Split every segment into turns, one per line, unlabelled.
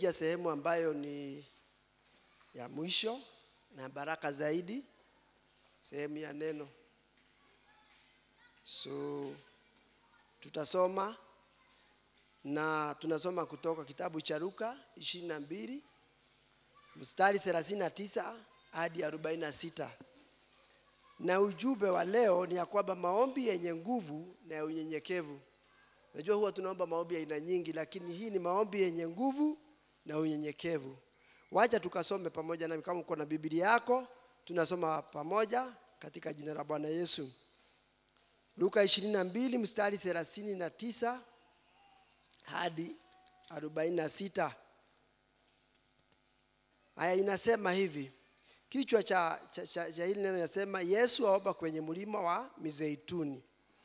tunaingia sehemu ambayo ni ya mwisho na baraka zaidi, sehemu ya neno. So tutasoma na tunasoma kutoka kitabu cha Luka ishirini na mbili mstari 39 hadi 46 na ujumbe wa leo ni ya kwamba maombi yenye nguvu na ya unyenyekevu. Najua huwa tunaomba maombi ya aina nyingi, lakini hii ni maombi yenye nguvu na unyenyekevu. Wacha tukasome pamoja nami, kama uko na Biblia yako, tunasoma pamoja katika jina la Bwana Yesu. Luka 22 mstari 39 hadi 46. Haya, inasema hivi. Kichwa cha, cha, cha, cha hili neno inasema Yesu aomba kwenye mlima wa Mizeituni.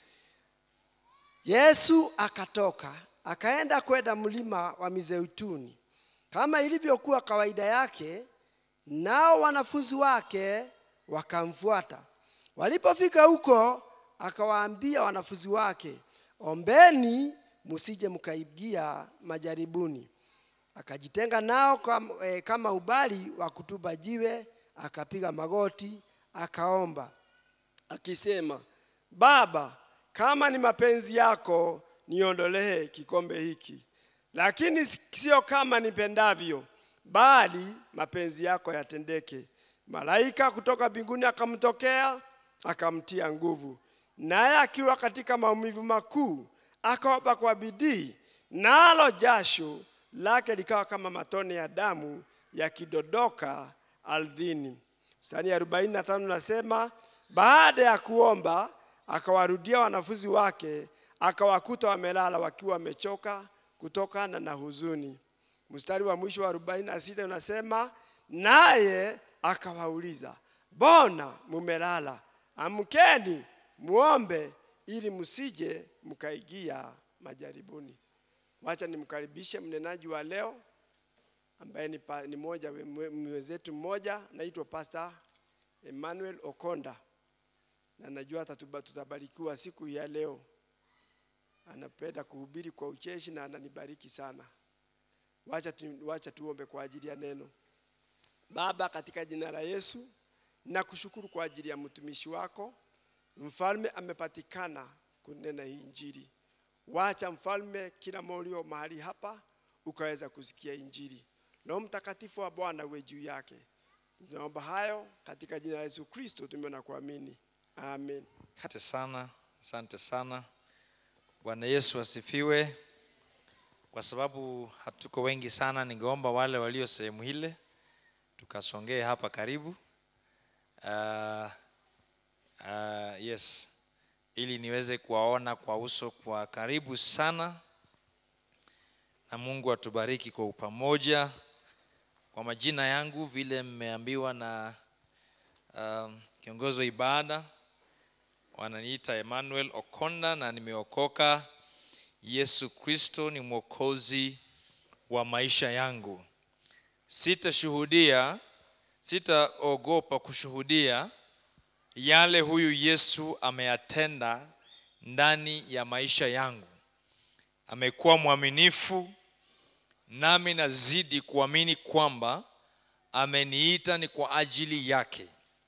Yesu akatoka akaenda kwenda mlima wa Mizeituni kama ilivyokuwa kawaida yake, nao wanafunzi wake wakamfuata. Walipofika huko, akawaambia wanafunzi wake, ombeni musije mkaingia majaribuni. Akajitenga nao kama, eh, kama ubali wa kutupa jiwe, akapiga magoti, akaomba akisema, Baba, kama ni mapenzi yako niondolee kikombe hiki, lakini sio kama nipendavyo, bali mapenzi yako yatendeke. Malaika kutoka mbinguni akamtokea akamtia nguvu, naye akiwa katika maumivu makuu akaomba kwa bidii, nalo jasho lake likawa kama matone ya damu yakidodoka ardhini. Mstari ya 45 nasema, baada ya kuomba akawarudia wanafunzi wake, akawakuta wamelala wakiwa wamechoka kutokana na huzuni. Mstari wa mwisho wa 46 unasema, naye akawauliza, mbona mumelala? Amkeni muombe, ili msije mkaingia majaribuni. Wacha nimkaribishe mnenaji wa leo ambaye ni, pa, ni moja mwenzetu mmoja naitwa Pastor Emmanuel Okonda, na najua tutabarikiwa siku ya leo. Anapenda kuhubiri kwa ucheshi na ananibariki sana. Wacha, tu, wacha tuombe kwa ajili ya neno. Baba, katika jina la Yesu nakushukuru kwa ajili ya mtumishi wako. Mfalme amepatikana kunena hii Injili. Wacha mfalme, kila molio mahali hapa ukaweza kusikia Injili. Roho Mtakatifu wa Bwana uwe juu yake. Tunaomba hayo katika jina la Yesu Kristo tumeona kuamini, amen.
Asante sana, asante sana. Bwana Yesu asifiwe. Kwa sababu hatuko wengi sana, ningeomba wale walio sehemu ile tukasongee hapa karibu. Uh, uh, yes, ili niweze kuwaona kwa uso kwa karibu sana, na Mungu atubariki kwa upamoja. Kwa majina yangu vile mmeambiwa na um, kiongozi wa ibada, wananiita Emmanuel Okonda na nimeokoka. Yesu Kristo ni mwokozi wa maisha yangu. Sitashuhudia, sitaogopa kushuhudia yale huyu Yesu ameyatenda ndani ya maisha yangu. Amekuwa mwaminifu, nami nazidi kuamini kwamba ameniita ni kwa ajili yake.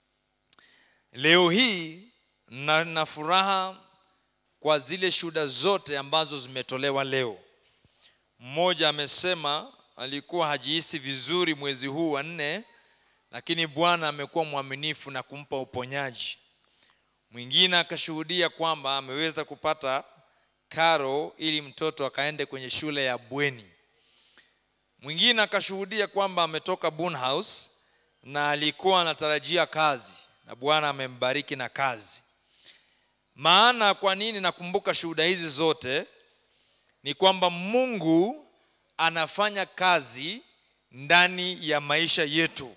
Leo hii na, na furaha kwa zile shuhuda zote ambazo zimetolewa leo. Mmoja amesema alikuwa hajihisi vizuri mwezi huu wa nne, lakini Bwana amekuwa mwaminifu na kumpa uponyaji. Mwingine akashuhudia kwamba ameweza kupata karo ili mtoto akaende kwenye shule ya bweni. Mwingine akashuhudia kwamba ametoka Bunhouse na alikuwa anatarajia kazi na Bwana amembariki na kazi. Maana kwa nini nakumbuka shuhuda hizi zote? Ni kwamba Mungu anafanya kazi ndani ya maisha yetu.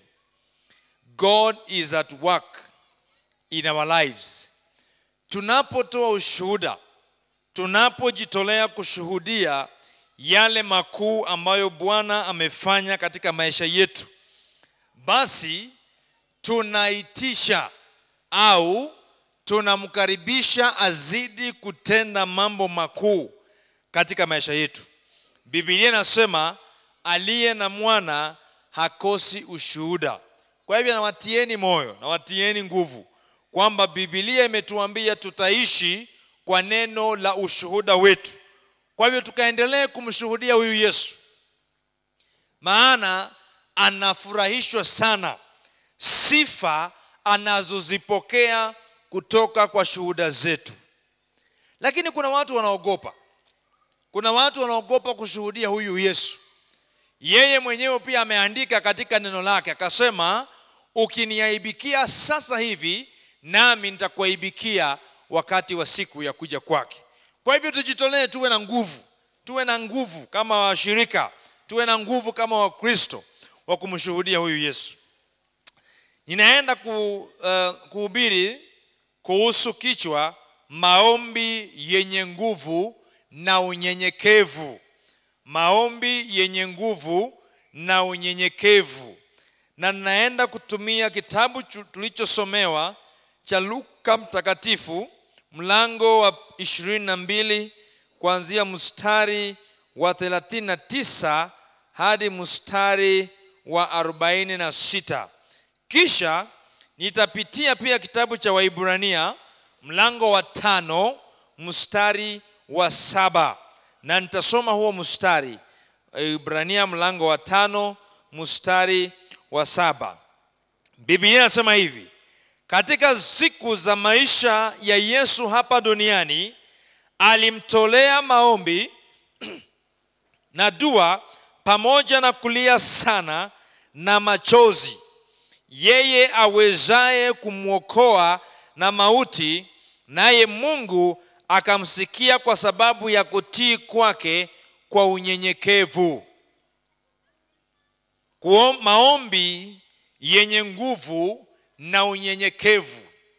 God is at work in our lives. Tunapotoa ushuhuda, tunapojitolea kushuhudia yale makuu ambayo Bwana amefanya katika maisha yetu, basi tunaitisha au tunamkaribisha azidi kutenda mambo makuu katika maisha yetu. Biblia inasema aliye na mwana hakosi ushuhuda kwa hivyo nawatieni moyo nawatieni nguvu kwamba bibilia imetuambia tutaishi kwa neno la ushuhuda wetu kwa hivyo tukaendelee kumshuhudia huyu yesu maana anafurahishwa sana sifa anazozipokea kutoka kwa shuhuda zetu lakini kuna watu wanaogopa kuna watu wanaogopa kushuhudia huyu yesu yeye mwenyewe pia ameandika katika neno lake akasema ukiniaibikia sasa hivi nami nitakuaibikia wakati wa siku ya kuja kwake kwa hivyo tujitolee tuwe na nguvu tuwe na nguvu kama washirika tuwe na nguvu kama wakristo wa kumshuhudia huyu yesu ninaenda ku, uh, kuhubiri kuhusu kichwa maombi yenye nguvu na unyenyekevu maombi yenye nguvu na unyenyekevu na ninaenda kutumia kitabu chu- tulichosomewa cha luka mtakatifu mlango wa 22 kuanzia mstari wa 39 hadi mstari wa 46 kisha nitapitia pia kitabu cha waibrania mlango wa tano mstari wa saba na nitasoma huo mstari ibrania mlango wa tano mstari wa saba biblia inasema hivi katika siku za maisha ya yesu hapa duniani alimtolea maombi na dua pamoja na kulia sana na machozi yeye awezaye kumwokoa na mauti naye mungu akamsikia kwa sababu ya kutii kwake kwa unyenyekevu Kuo, maombi yenye nguvu na unyenyekevu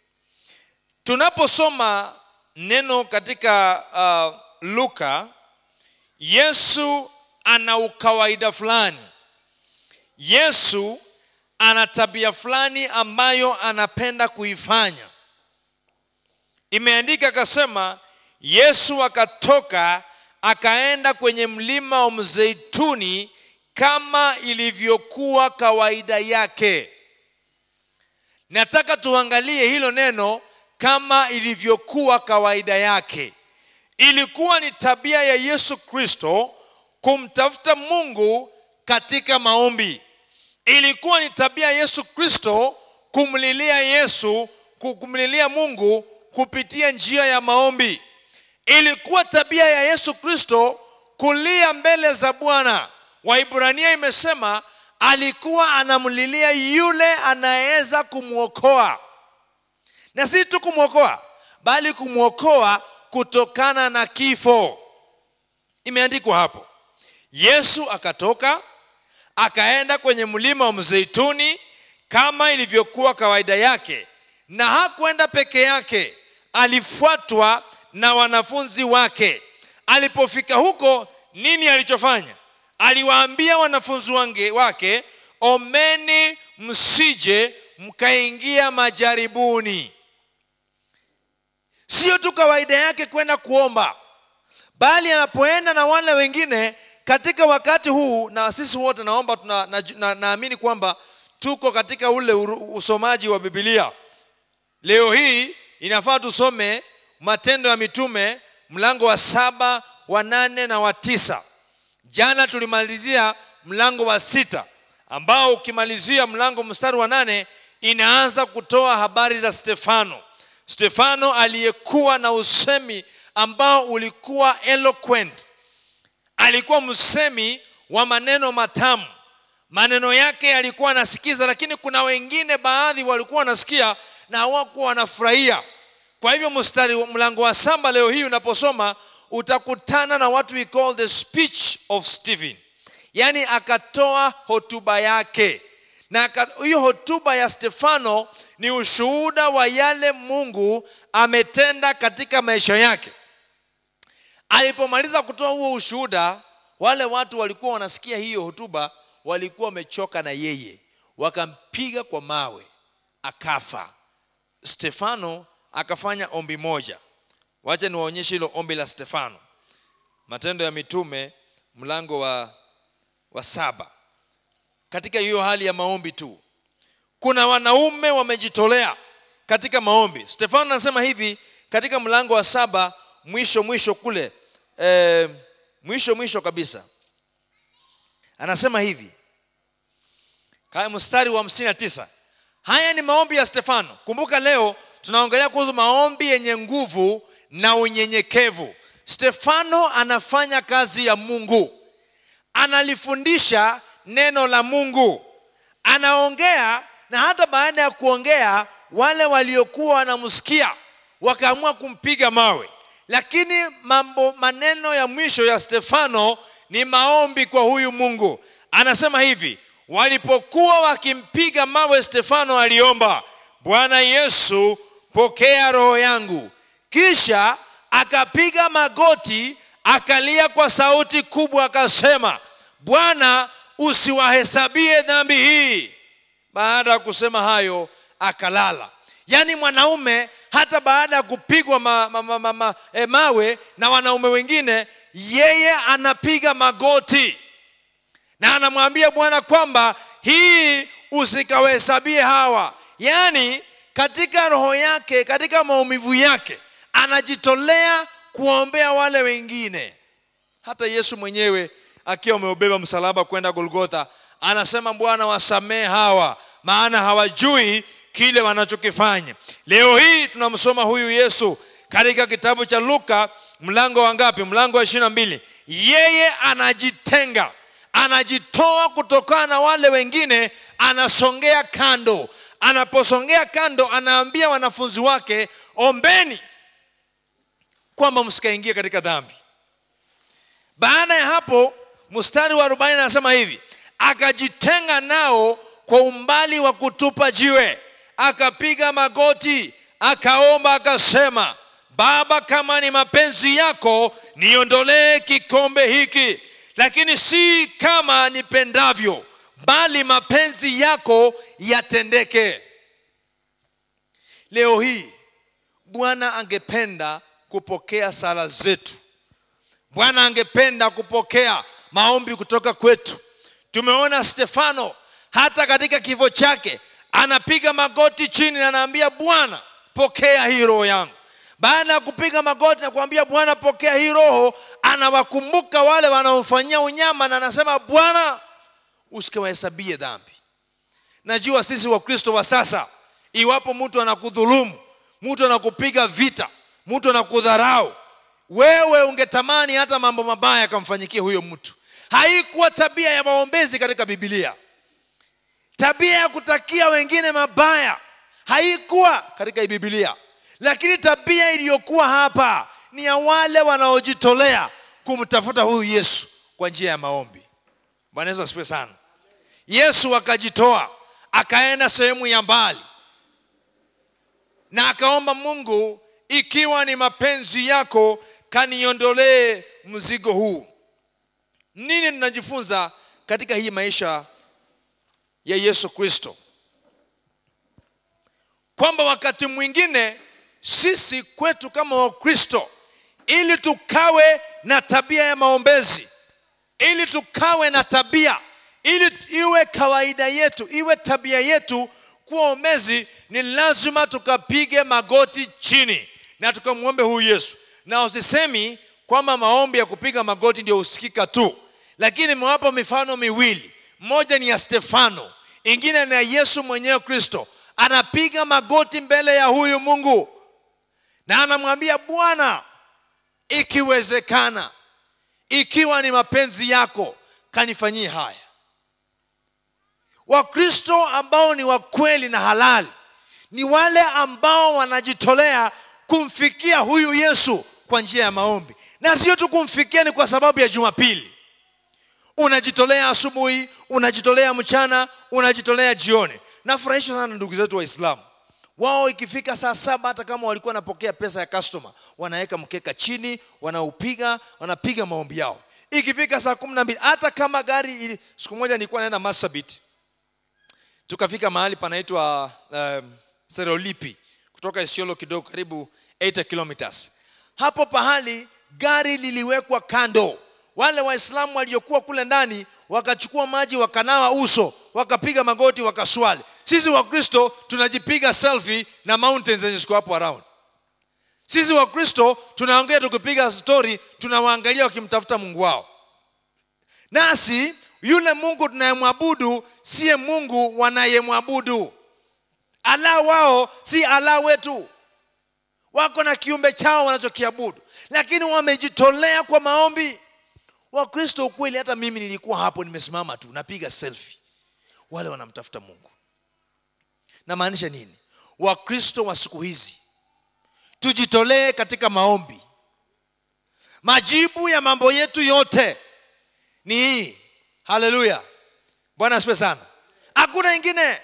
tunaposoma neno katika uh, luka yesu ana ukawaida fulani yesu ana tabia fulani ambayo anapenda kuifanya imeandika akasema yesu akatoka akaenda kwenye mlima wa mzeituni kama ilivyokuwa kawaida yake nataka tuangalie hilo neno kama ilivyokuwa kawaida yake ilikuwa ni tabia ya yesu kristo kumtafuta mungu katika maombi ilikuwa ni tabia ya yesu kristo kumlilia yesu kumlilia mungu kupitia njia ya maombi ilikuwa tabia ya yesu kristo kulia mbele za bwana waibrania imesema alikuwa anamlilia yule anayeweza kumwokoa na si tu kumwokoa bali kumwokoa kutokana na kifo imeandikwa hapo yesu akatoka akaenda kwenye mlima wa mzeituni kama ilivyokuwa kawaida yake na hakwenda peke yake alifuatwa na wanafunzi wake alipofika huko nini alichofanya aliwaambia wanafunzi wange, wake omeni msije mkaingia majaribuni sio tu kawaida yake kwenda kuomba bali anapoenda na wale wengine katika wakati huu na sisi wote naomba tuna, na, na, naamini kwamba tuko katika ule uru, usomaji wa bibilia leo hii inafaa tusome matendo ya mitume mlango wa saba wa nane na wa tisa jana tulimalizia mlango wa sita ambao ukimalizia mlango mstari wa nane inaanza kutoa habari za stefano stefano aliyekuwa na usemi ambao ulikuwa eloquent alikuwa msemi wa maneno matamu maneno yake yalikuwa anasikiza lakini kuna wengine baadhi walikuwa wanasikia na hawakuwa wanafurahia kwa hivyo mstari mlango wa saba leo hii unaposoma utakutana na what we call the speech of stephen yaani akatoa hotuba yake na hiyo hotuba ya stefano ni ushuhuda wa yale mungu ametenda katika maisha yake alipomaliza kutoa huo ushuhuda wale watu walikuwa wanasikia hiyo hotuba walikuwa wamechoka na yeye wakampiga kwa mawe akafa stefano akafanya ombi moja wacha niwaonyeshe hilo ombi la stefano matendo ya mitume mlango wa wa saba katika hiyo hali ya maombi tu kuna wanaume wamejitolea katika maombi stefano anasema hivi katika mlango wa saba mwisho mwisho kule e, mwisho mwisho kabisa anasema hivi kaya mstari wa hamsini na tisa haya ni maombi ya stefano kumbuka leo tunaongelea kuhusu maombi yenye nguvu na unyenyekevu stefano anafanya kazi ya mungu analifundisha neno la mungu anaongea na hata baada ya kuongea wale waliokuwa wanamsikia wakaamua kumpiga mawe lakini mambo maneno ya mwisho ya stefano ni maombi kwa huyu mungu anasema hivi walipokuwa wakimpiga mawe stefano aliomba bwana yesu pokea roho yangu kisha akapiga magoti akalia kwa sauti kubwa akasema bwana usiwahesabie dhambi hii baada ya kusema hayo akalala yaani mwanaume hata baada ya kupigwa ma, ma, ma, ma, ma, e, mawe na wanaume wengine yeye anapiga magoti na anamwambia bwana kwamba hii usikawahesabie hawa yaani katika roho yake katika maumivu yake anajitolea kuombea wale wengine hata yesu mwenyewe akiwa ameubeba msalaba kwenda golgotha anasema bwana wasamee hawa maana hawajui kile wanachokifanya leo hii tunamsoma huyu yesu katika kitabu cha luka mlango wa ngapi mlango wa ishiri na mbili yeye anajitenga anajitoa kutokana na wale wengine anasongea kando anaposongea kando anaambia wanafunzi wake ombeni kwamba msikaingie katika dhambi baada ya hapo mstari wa arobaini anasema hivi akajitenga nao kwa umbali wa kutupa jiwe akapiga magoti akaomba akasema baba kama ni mapenzi yako niondolee kikombe hiki lakini si kama nipendavyo bali mapenzi yako yatendeke leo hii bwana angependa kupokea sala zetu bwana angependa kupokea maombi kutoka kwetu tumeona stefano hata katika kifo chake anapiga magoti chini na anaambia bwana pokea hii roho yangu baada ya kupiga magoti na kuambia bwana pokea hii roho anawakumbuka wale wanaomfanyia unyama na anasema bwana usikawahesabie dhambi najua sisi wakristo wa sasa iwapo mtu anakudhulumu mtu anakupiga vita mtu anakudharau wewe ungetamani hata mambo mabaya yakamfanyikia huyo mtu haikuwa tabia ya maombezi katika bibilia tabia ya kutakia wengine mabaya haikuwa katika bibilia lakini tabia iliyokuwa hapa ni ya wale wanaojitolea kumtafuta huyu yesu kwa njia ya maombi bwana yesu asifiwe sana yesu akajitoa akaenda sehemu ya mbali na akaomba mungu ikiwa ni mapenzi yako kaniondolee mzigo huu nini tunajifunza katika hii maisha ya yesu kristo kwamba wakati mwingine sisi kwetu kama wakristo ili tukawe na tabia ya maombezi ili tukawe na tabia ili iwe kawaida yetu iwe tabia yetu kuwa ombezi ni lazima tukapige magoti chini na tukamwombe huyu yesu na usisemi kwamba maombi ya kupiga magoti ndio husikika tu lakini nimewapa mifano miwili moja ni ya stefano ingine ni ya yesu mwenyewe kristo anapiga magoti mbele ya huyu mungu na anamwambia bwana ikiwezekana ikiwa ni mapenzi yako kanifanyie haya wakristo ambao ni wakweli na halali ni wale ambao wanajitolea kumfikia huyu yesu kwa njia ya maombi na sio tu kumfikia ni kwa sababu ya jumapili unajitolea asubuhi unajitolea mchana unajitolea jioni nafurahishwa sana ndugu zetu waislamu wao ikifika saa saba hata kama walikuwa wanapokea pesa ya customer wanaweka mkeka chini wanaupiga wanapiga maombi yao ikifika saa kumi na mbili hata kama gari ili siku moja nilikuwa naenda masabit tukafika mahali panaitwa um, serolipi kutoka isiolo kidogo karibu 8 kilometers hapo pahali gari liliwekwa kando wale waislamu waliokuwa kule ndani wakachukua maji wakanawa uso wakapiga magoti wakaswali sisi wakristo tunajipiga selfie na mountains zenye ziko hapo around sisi wakristo tunaongea tukipiga stori tunawaangalia wakimtafuta mungu wao nasi yule mungu tunayemwabudu siye mungu wanayemwabudu ala wao si ala wetu wako na kiumbe chao wanachokiabudu lakini wamejitolea kwa maombi wakristo ukweli hata mimi nilikuwa hapo nimesimama tu napiga selfie wale wanamtafuta mungu namaanisha nini wakristo wa siku hizi tujitolee katika maombi majibu ya mambo yetu yote ni hii haleluya bwana asipe sana hakuna ingine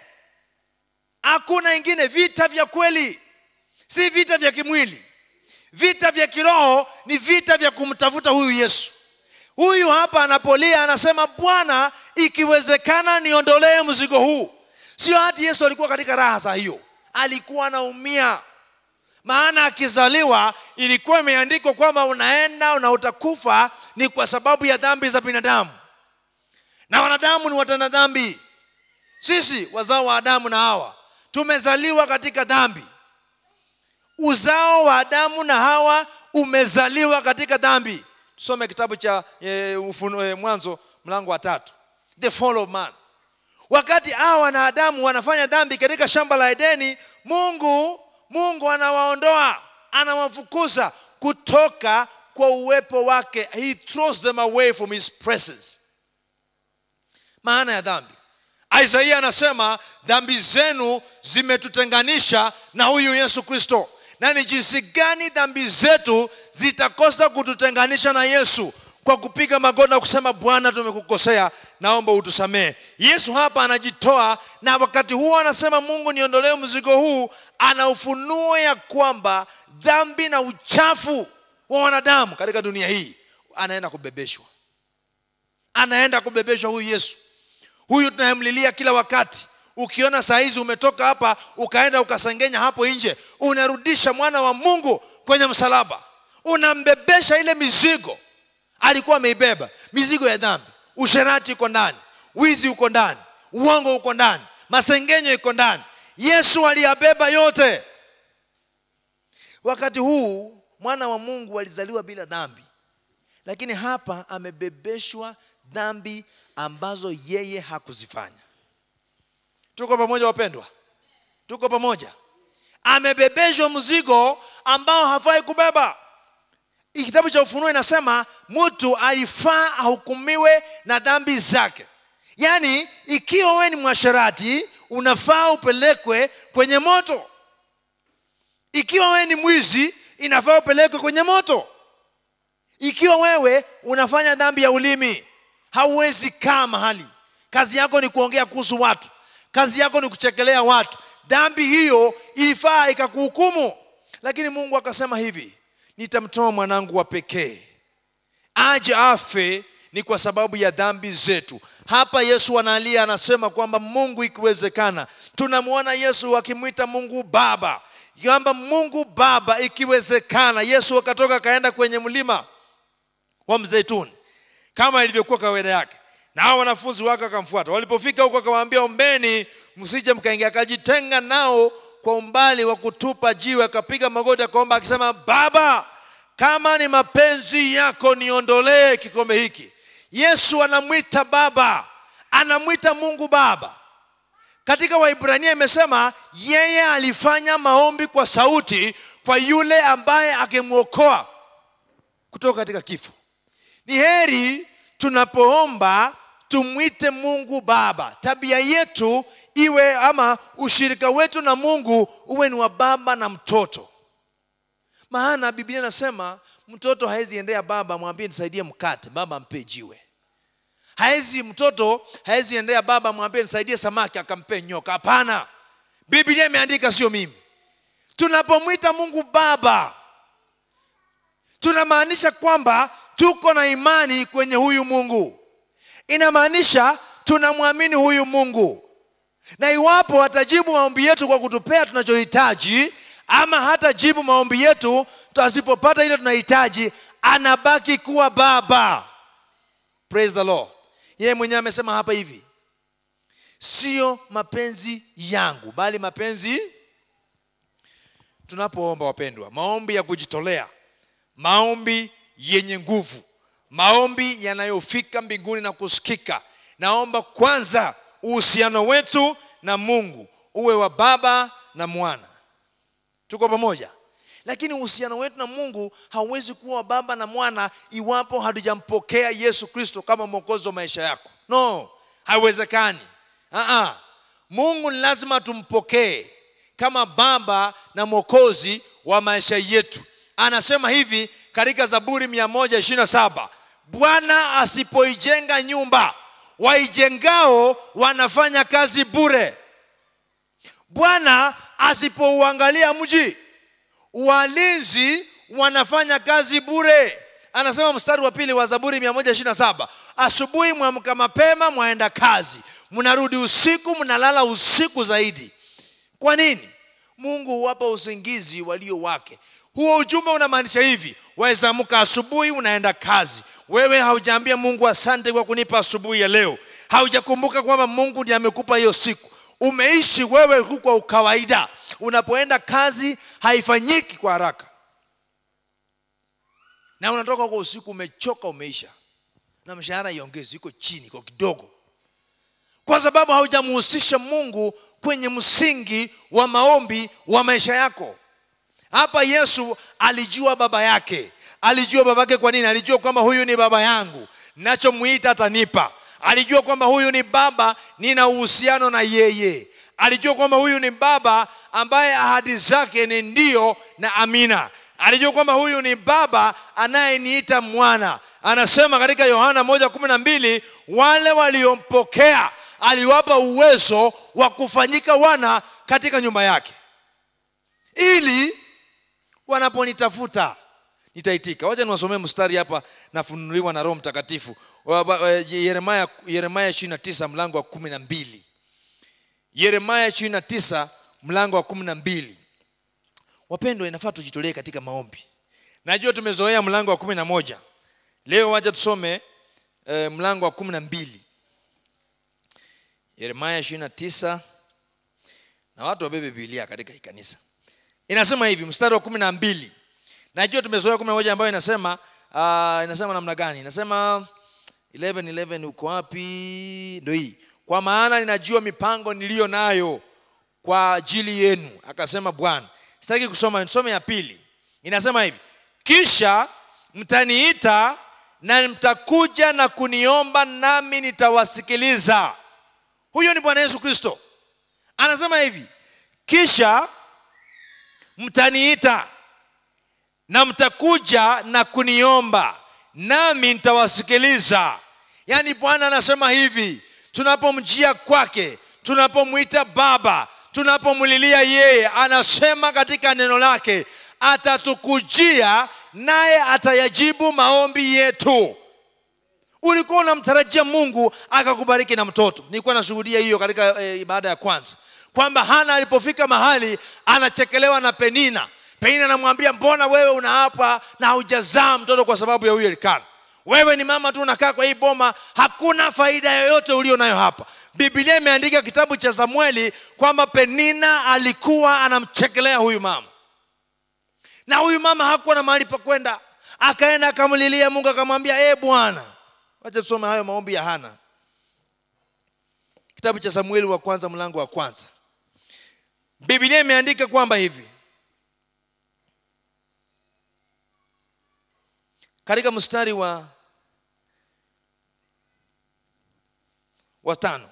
hakuna ingine vita vya kweli si vita vya kimwili vita vya kiroho ni vita vya kumtafuta huyu yesu huyu hapa anapolia anasema bwana ikiwezekana niondolee mzigo huu sio hati yesu alikuwa katika raha saa hiyo alikuwa anaumia maana akizaliwa ilikuwa imeandikwa kwamba unaenda na utakufa ni kwa sababu ya dhambi za binadamu na wanadamu ni watenda dhambi sisi wazao wa adamu na hawa tumezaliwa katika dhambi uzao wa adamu na hawa umezaliwa katika dhambi tusome kitabu cha e, ufuno, e, mwanzo mlango wa tatu the fall of man wakati hawa na adamu wanafanya dhambi katika shamba la edeni mungu mungu anawaondoa anawafukuza kutoka kwa uwepo wake he throws them away from his presence maana ya dhambi isaia anasema dhambi zenu zimetutenganisha na huyu yesu kristo na ni jinsi gani dhambi zetu zitakosa kututenganisha na yesu kwa kupiga magoti na kusema bwana tumekukosea naomba utusamehe yesu hapa anajitoa na wakati huo anasema mungu niondolee mzigo huu ana ufunuo ya kwamba dhambi na uchafu wa wanadamu katika dunia hii anaenda kubebeshwa anaenda kubebeshwa huyu yesu huyu tunayemlilia kila wakati ukiona saa hizi umetoka hapa ukaenda ukasengenya hapo nje unarudisha mwana wa mungu kwenye msalaba unambebesha ile mizigo alikuwa ameibeba mizigo ya dhambi usherati uko ndani wizi uko ndani uongo uko ndani masengenyo iko ndani yesu aliyabeba yote wakati huu mwana wa mungu alizaliwa bila dhambi lakini hapa amebebeshwa dhambi ambazo yeye hakuzifanya tuko pamoja wapendwa tuko pamoja amebebeshwa mzigo ambao hafai kubeba kitabu cha ufunuo inasema mtu alifaa ahukumiwe na dhambi zake yaani ikiwa wewe ni mwasherati unafaa upelekwe kwenye moto ikiwa wewe ni mwizi inafaa upelekwe kwenye moto ikiwa wewe unafanya dhambi ya ulimi hauwezi kaa mahali kazi yako ni kuongea kuhusu watu kazi yako ni kuchekelea watu dhambi hiyo ilifaa ikakuhukumu lakini mungu akasema hivi nitamtoa mwanangu wa pekee aje afe ni kwa sababu ya dhambi zetu hapa yesu analia anasema kwamba mungu ikiwezekana tunamwona yesu akimwita mungu baba kwamba mungu baba ikiwezekana yesu akatoka akaenda kwenye mlima wa mzeituni kama ilivyokuwa kawaida yake na hao wanafunzi wake wakamfuata walipofika huko akawaambia ombeni msije mkaingia akajitenga nao kwa umbali wa kutupa jiwe akapiga magoti akaomba akisema baba kama ni mapenzi yako niondolee kikombe hiki yesu anamwita baba anamwita mungu baba katika waibrania imesema yeye alifanya maombi kwa sauti kwa yule ambaye akimwokoa kutoka katika kifo ni heri tunapoomba tumwite mungu baba tabia yetu iwe ama ushirika wetu na mungu uwe ni wa baba na mtoto maana biblia inasema mtoto hawezi endea baba mwambie nisaidie mkate baba ampe jiwe hawezi mtoto hawezi endea baba mwambie nisaidie samaki akampe nyoka hapana biblia imeandika sio mimi tunapomwita mungu baba tunamaanisha kwamba tuko na imani kwenye huyu mungu inamaanisha tunamwamini huyu mungu na iwapo atajibu maombi yetu kwa kutupea tunachohitaji ama hata jibu maombi yetu tasipopata ile tunahitaji anabaki kuwa baba
praise the lord yeye mwenyewe amesema hapa hivi sio mapenzi yangu bali mapenzi tunapoomba wapendwa maombi ya kujitolea maombi yenye nguvu maombi yanayofika mbinguni na kusikika naomba kwanza uhusiano wetu na mungu uwe wa baba na mwana tuko pamoja lakini uhusiano wetu na mungu hauwezi kuwa wa baba na mwana iwapo hatujampokea yesu kristo kama mwokozi wa maisha yako no haiwezekani uh-uh. mungu ni lazima tumpokee kama baba na mwokozi wa maisha yetu anasema hivi katika zaburi 127 bwana asipoijenga nyumba waijengao wanafanya kazi bure bwana asipouangalia mji walinzi wanafanya kazi bure anasema mstari wa pili wa zaburi 127 asubuhi mwamka mapema mwaenda kazi mnarudi usiku mnalala usiku zaidi kwa nini mungu huwapa usingizi walio wake huo ujumbe unamaanisha hivi wawezaamka asubuhi unaenda kazi wewe haujaambia mungu asante kwa kunipa asubuhi ya leo haujakumbuka kwamba mungu ndiye amekupa hiyo siku umeishi wewe huku kwa ukawaida unapoenda kazi haifanyiki kwa haraka na unatoka kwa usiku umechoka umeisha na mshahara iongezi iko chini iko kidogo kwa sababu haujamuhusisha mungu kwenye msingi wa maombi wa maisha yako hapa yesu alijua baba yake alijua babake kwa nini alijua kwamba huyu ni baba yangu nachomwita atanipa alijua kwamba huyu ni baba nina uhusiano na yeye alijua kwamba huyu ni baba ambaye ahadi zake ni ndio na amina alijua kwamba huyu ni baba anayeniita mwana anasema katika yohana moja kumi na mbili wale waliompokea aliwapa uwezo wa kufanyika wana katika nyumba yake ili wanaponitafuta nitaitika wacha niwasomee mstari hapa nafunuliwa na roho mtakatifu Wa- wa- yeremaya yeremaya 29 mlango wa kumi na mbili yeremaya 29 mlango wa kumi na mbili wapendwa inafaa tujitolee katika maombi najua tumezoea mlango wa kumi na moja leo wacha tusome eh, mlango wa kumi na mbili yeremaya 29 na watu wabebe bibilia katika hii kanisa inasema hivi mstari wa kumi na mbili najua tumezoea kumi na moja ambayo inasema uh, inasema namna gani inasema 11 11 uko wapi ndo hii kwa maana ninajua mipango niliyo nayo kwa ajili yenu akasema bwana sitaki kusoma nisome ya pili inasema hivi kisha mtaniita na mtakuja na kuniomba nami nitawasikiliza huyo ni bwana yesu kristo anasema hivi kisha mtaniita na mtakuja na kuniomba nami nitawasikiliza yaani bwana anasema hivi tunapomjia kwake tunapomwita baba tunapomlilia yeye anasema katika neno lake atatukujia naye atayajibu maombi yetu ulikuwa unamtarajia mungu akakubariki na mtoto nilikuwa nashuhudia hiyo katika e, ibada ya kwanza kwamba hana alipofika mahali anachekelewa na penina penina anamwambia mbona wewe unaapa na haujazaa mtoto kwa sababu ya huyo elikana wewe ni mama tu unakaa kwa hii boma hakuna faida yoyote ulio nayo hapa biblia imeandika kitabu cha samueli kwamba penina alikuwa anamchekelea huyu mama na huyu mama hakuwa na mahali pa kwenda akaenda akamlilia mungu akamwambia ee bwana wacha tusome hayo maombi ya hana kitabu cha samueli wa kwanza mlango wa kwanza biblia imeandika kwamba hivi katika mstari wa wa tano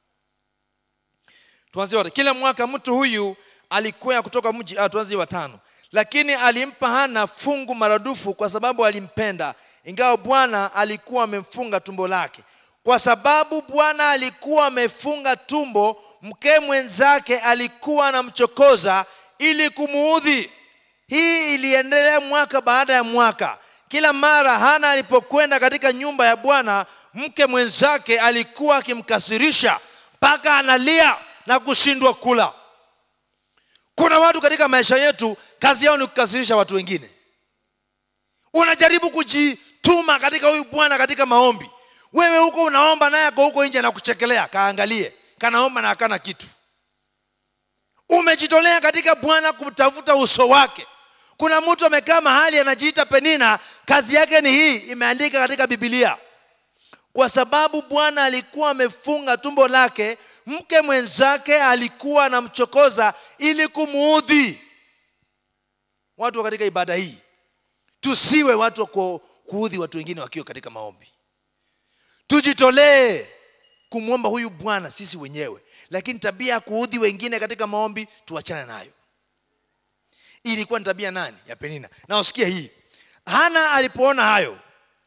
tuanzie wote kila mwaka mtu huyu alikwea kutoka mji ah, tuanzie wa tano lakini alimpa hana fungu maradufu kwa sababu alimpenda ingawa bwana alikuwa amemfunga tumbo lake kwa sababu bwana alikuwa amefunga tumbo mke mwenzake alikuwa anamchokoza ili kumuudhi hii iliendelea mwaka baada ya mwaka kila mara hana alipokwenda katika nyumba ya bwana mke mwenzake alikuwa akimkasirisha mpaka analia na kushindwa kula kuna watu katika maisha yetu kazi yao ni kukasirisha watu wengine unajaribu kujituma katika huyu bwana katika maombi wewe huko unaomba naye ako huko nje anakuchekelea kaangalie kanaomba na akana kitu umejitolea katika bwana kutafuta uso wake kuna mtu amekaa mahali anajiita penina kazi yake ni hii imeandika katika bibilia kwa sababu bwana alikuwa amefunga tumbo lake mke mwenzake alikuwa anamchokoza ili kumuudhi watu wa katika ibada hii tusiwe watu wa ku- kuudhi watu wengine wakiwa katika maombi tujitolee kumwomba huyu bwana sisi wenyewe lakini tabia ya kuudhi wengine katika maombi tuachane nayo Hii ilikuwa ni tabia nani ya penina na usikia hii hana alipoona hayo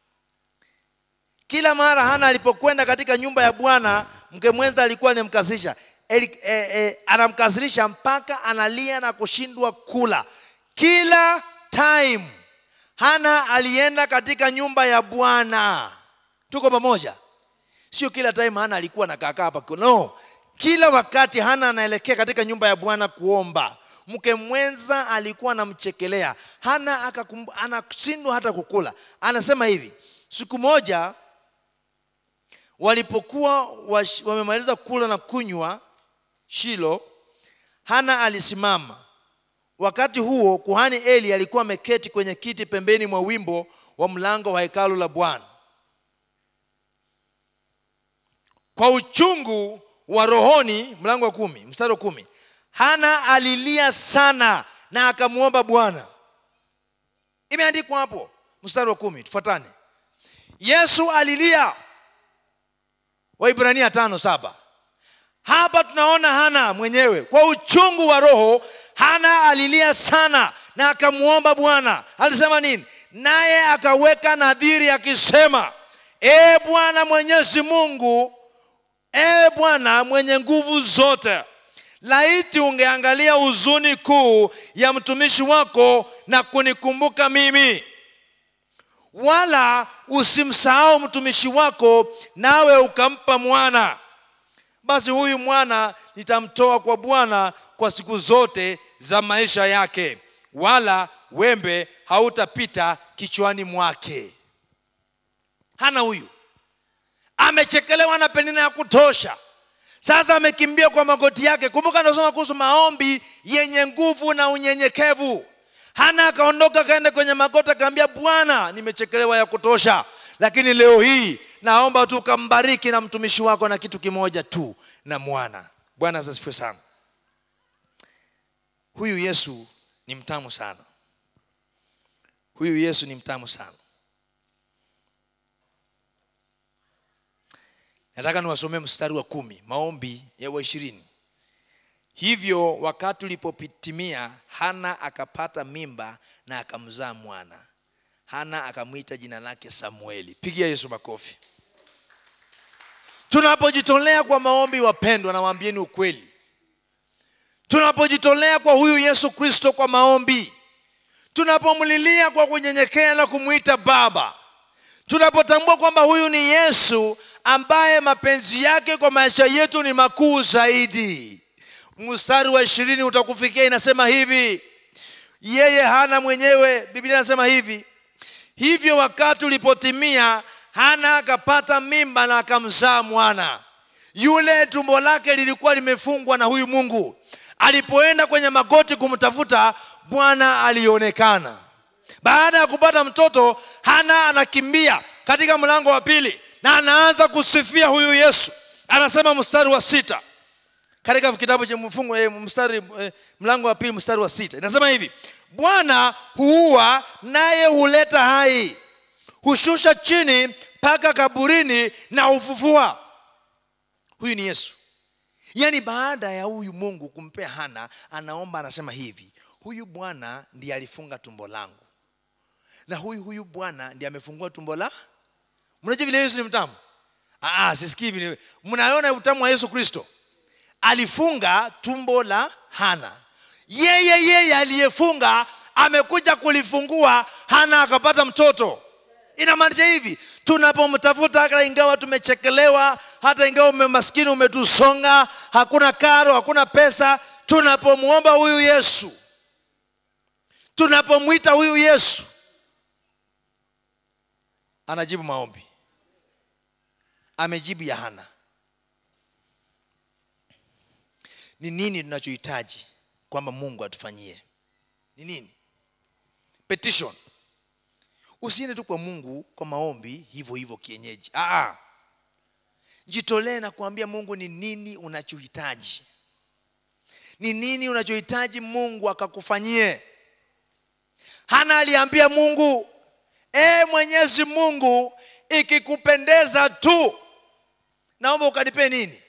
kila mara hana alipokwenda katika nyumba ya bwana mke mwenza alikuwa anamkasirisha Eli- eh, eh, anamkasirisha mpaka analia na kushindwa kula kila time hana alienda katika nyumba ya bwana tuko pamoja sio kila time hana alikuwa nakaakaa hapa no kila wakati hana anaelekea katika nyumba ya bwana kuomba mke mwenza alikuwa anamchekelea hana akakum- anashindwa hata kukula anasema hivi siku moja walipokuwa wash- wamemaliza kula na kunywa shilo hana alisimama wakati huo kuhani eli alikuwa ameketi kwenye kiti pembeni mwa wimbo wa mlango wa hekalu la bwana kwa uchungu wa rohoni mlango wa kumi mstari wa kumi hana alilia sana na akamwomba bwana imeandikwa hapo mstari wa kumi tufuatane yesu alilia waibrania tano saba hapa tunaona hana mwenyewe kwa uchungu wa roho hana alilia sana na akamwomba bwana alisema nini naye akaweka nadhiri akisema ee bwana mwenyezi mungu ee bwana mwenye nguvu zote laiti ungeangalia huzuni kuu ya mtumishi wako na kunikumbuka mimi wala usimsahau mtumishi wako nawe ukampa mwana basi huyu mwana nitamtoa kwa bwana kwa siku zote za maisha yake wala wembe hautapita kichwani mwake hana huyu amechekelewa na penina ya kutosha sasa amekimbia kwa magoti yake kumbuka nasoma kuhusu maombi yenye nguvu na unyenyekevu hana akaondoka akaenda kwenye magoti akaambia bwana nimechekelewa ya kutosha lakini leo hii naomba tu ukambariki na mtumishi wako na kitu kimoja tu na mwana bwana asifiwe sana huyu yesu ni mtamu sana huyu yesu ni mtamu sana nataka niwasomee mstari wa kumi maombi ya wa ishirini hivyo wakati ulipotimia hana akapata mimba na akamzaa mwana hana akamwita jina lake samueli pigia yesu makofi tunapojitolea kwa maombi wapendwa nawaambieni ukweli tunapojitolea kwa huyu yesu kristo kwa maombi tunapomlilia kwa kunyenyekea na kumwita baba tunapotambua kwamba huyu ni yesu ambaye mapenzi yake kwa maisha yetu ni makuu zaidi mstari wa ishirini utakufikia inasema hivi yeye hana mwenyewe biblia inasema hivi hivyo wakati ulipotimia hana akapata mimba na akamzaa mwana yule tumbo lake lilikuwa limefungwa na huyu mungu alipoenda kwenye magoti kumtafuta bwana alionekana baada ya kupata mtoto hana anakimbia katika mlango wa pili na anaanza kusifia huyu yesu anasema mstari wa sita katika kitabu cha mfungo eh, mstari eh, mlango wa pili mstari wa sita inasema hivi bwana huua naye huleta hai hushusha chini mpaka kaburini na hufufua huyu ni yesu yaani baada ya huyu mungu kumpea hana anaomba anasema hivi huyu bwana ndiye alifunga tumbo langu na huyu huyu bwana ndiye amefungua tumbo la mnajua vile yesu ni mtamu Aa, sisikii vile mnaona utamu wa yesu kristo alifunga tumbo la hana yeye yeye aliyefunga amekuja kulifungua hana akapata mtoto inamaanisha hivi tunapomtafuta hata ingawa tumechekelewa hata ingawa umemaskini umetusonga hakuna karo hakuna pesa tunapomwomba huyu yesu tunapomwita huyu yesu anajibu maombi amejibu ya hana ni nini tunachohitaji kwamba mungu atufanyie ni nini petition usiende tu kwa mungu kwa maombi hivyo hivyo kienyeji Aa. jitolee na kuambia mungu ni nini unachohitaji ni nini unachohitaji mungu akakufanyie hana aliambia mungu e mwenyezi mungu ikikupendeza tu naomba ukanipe nini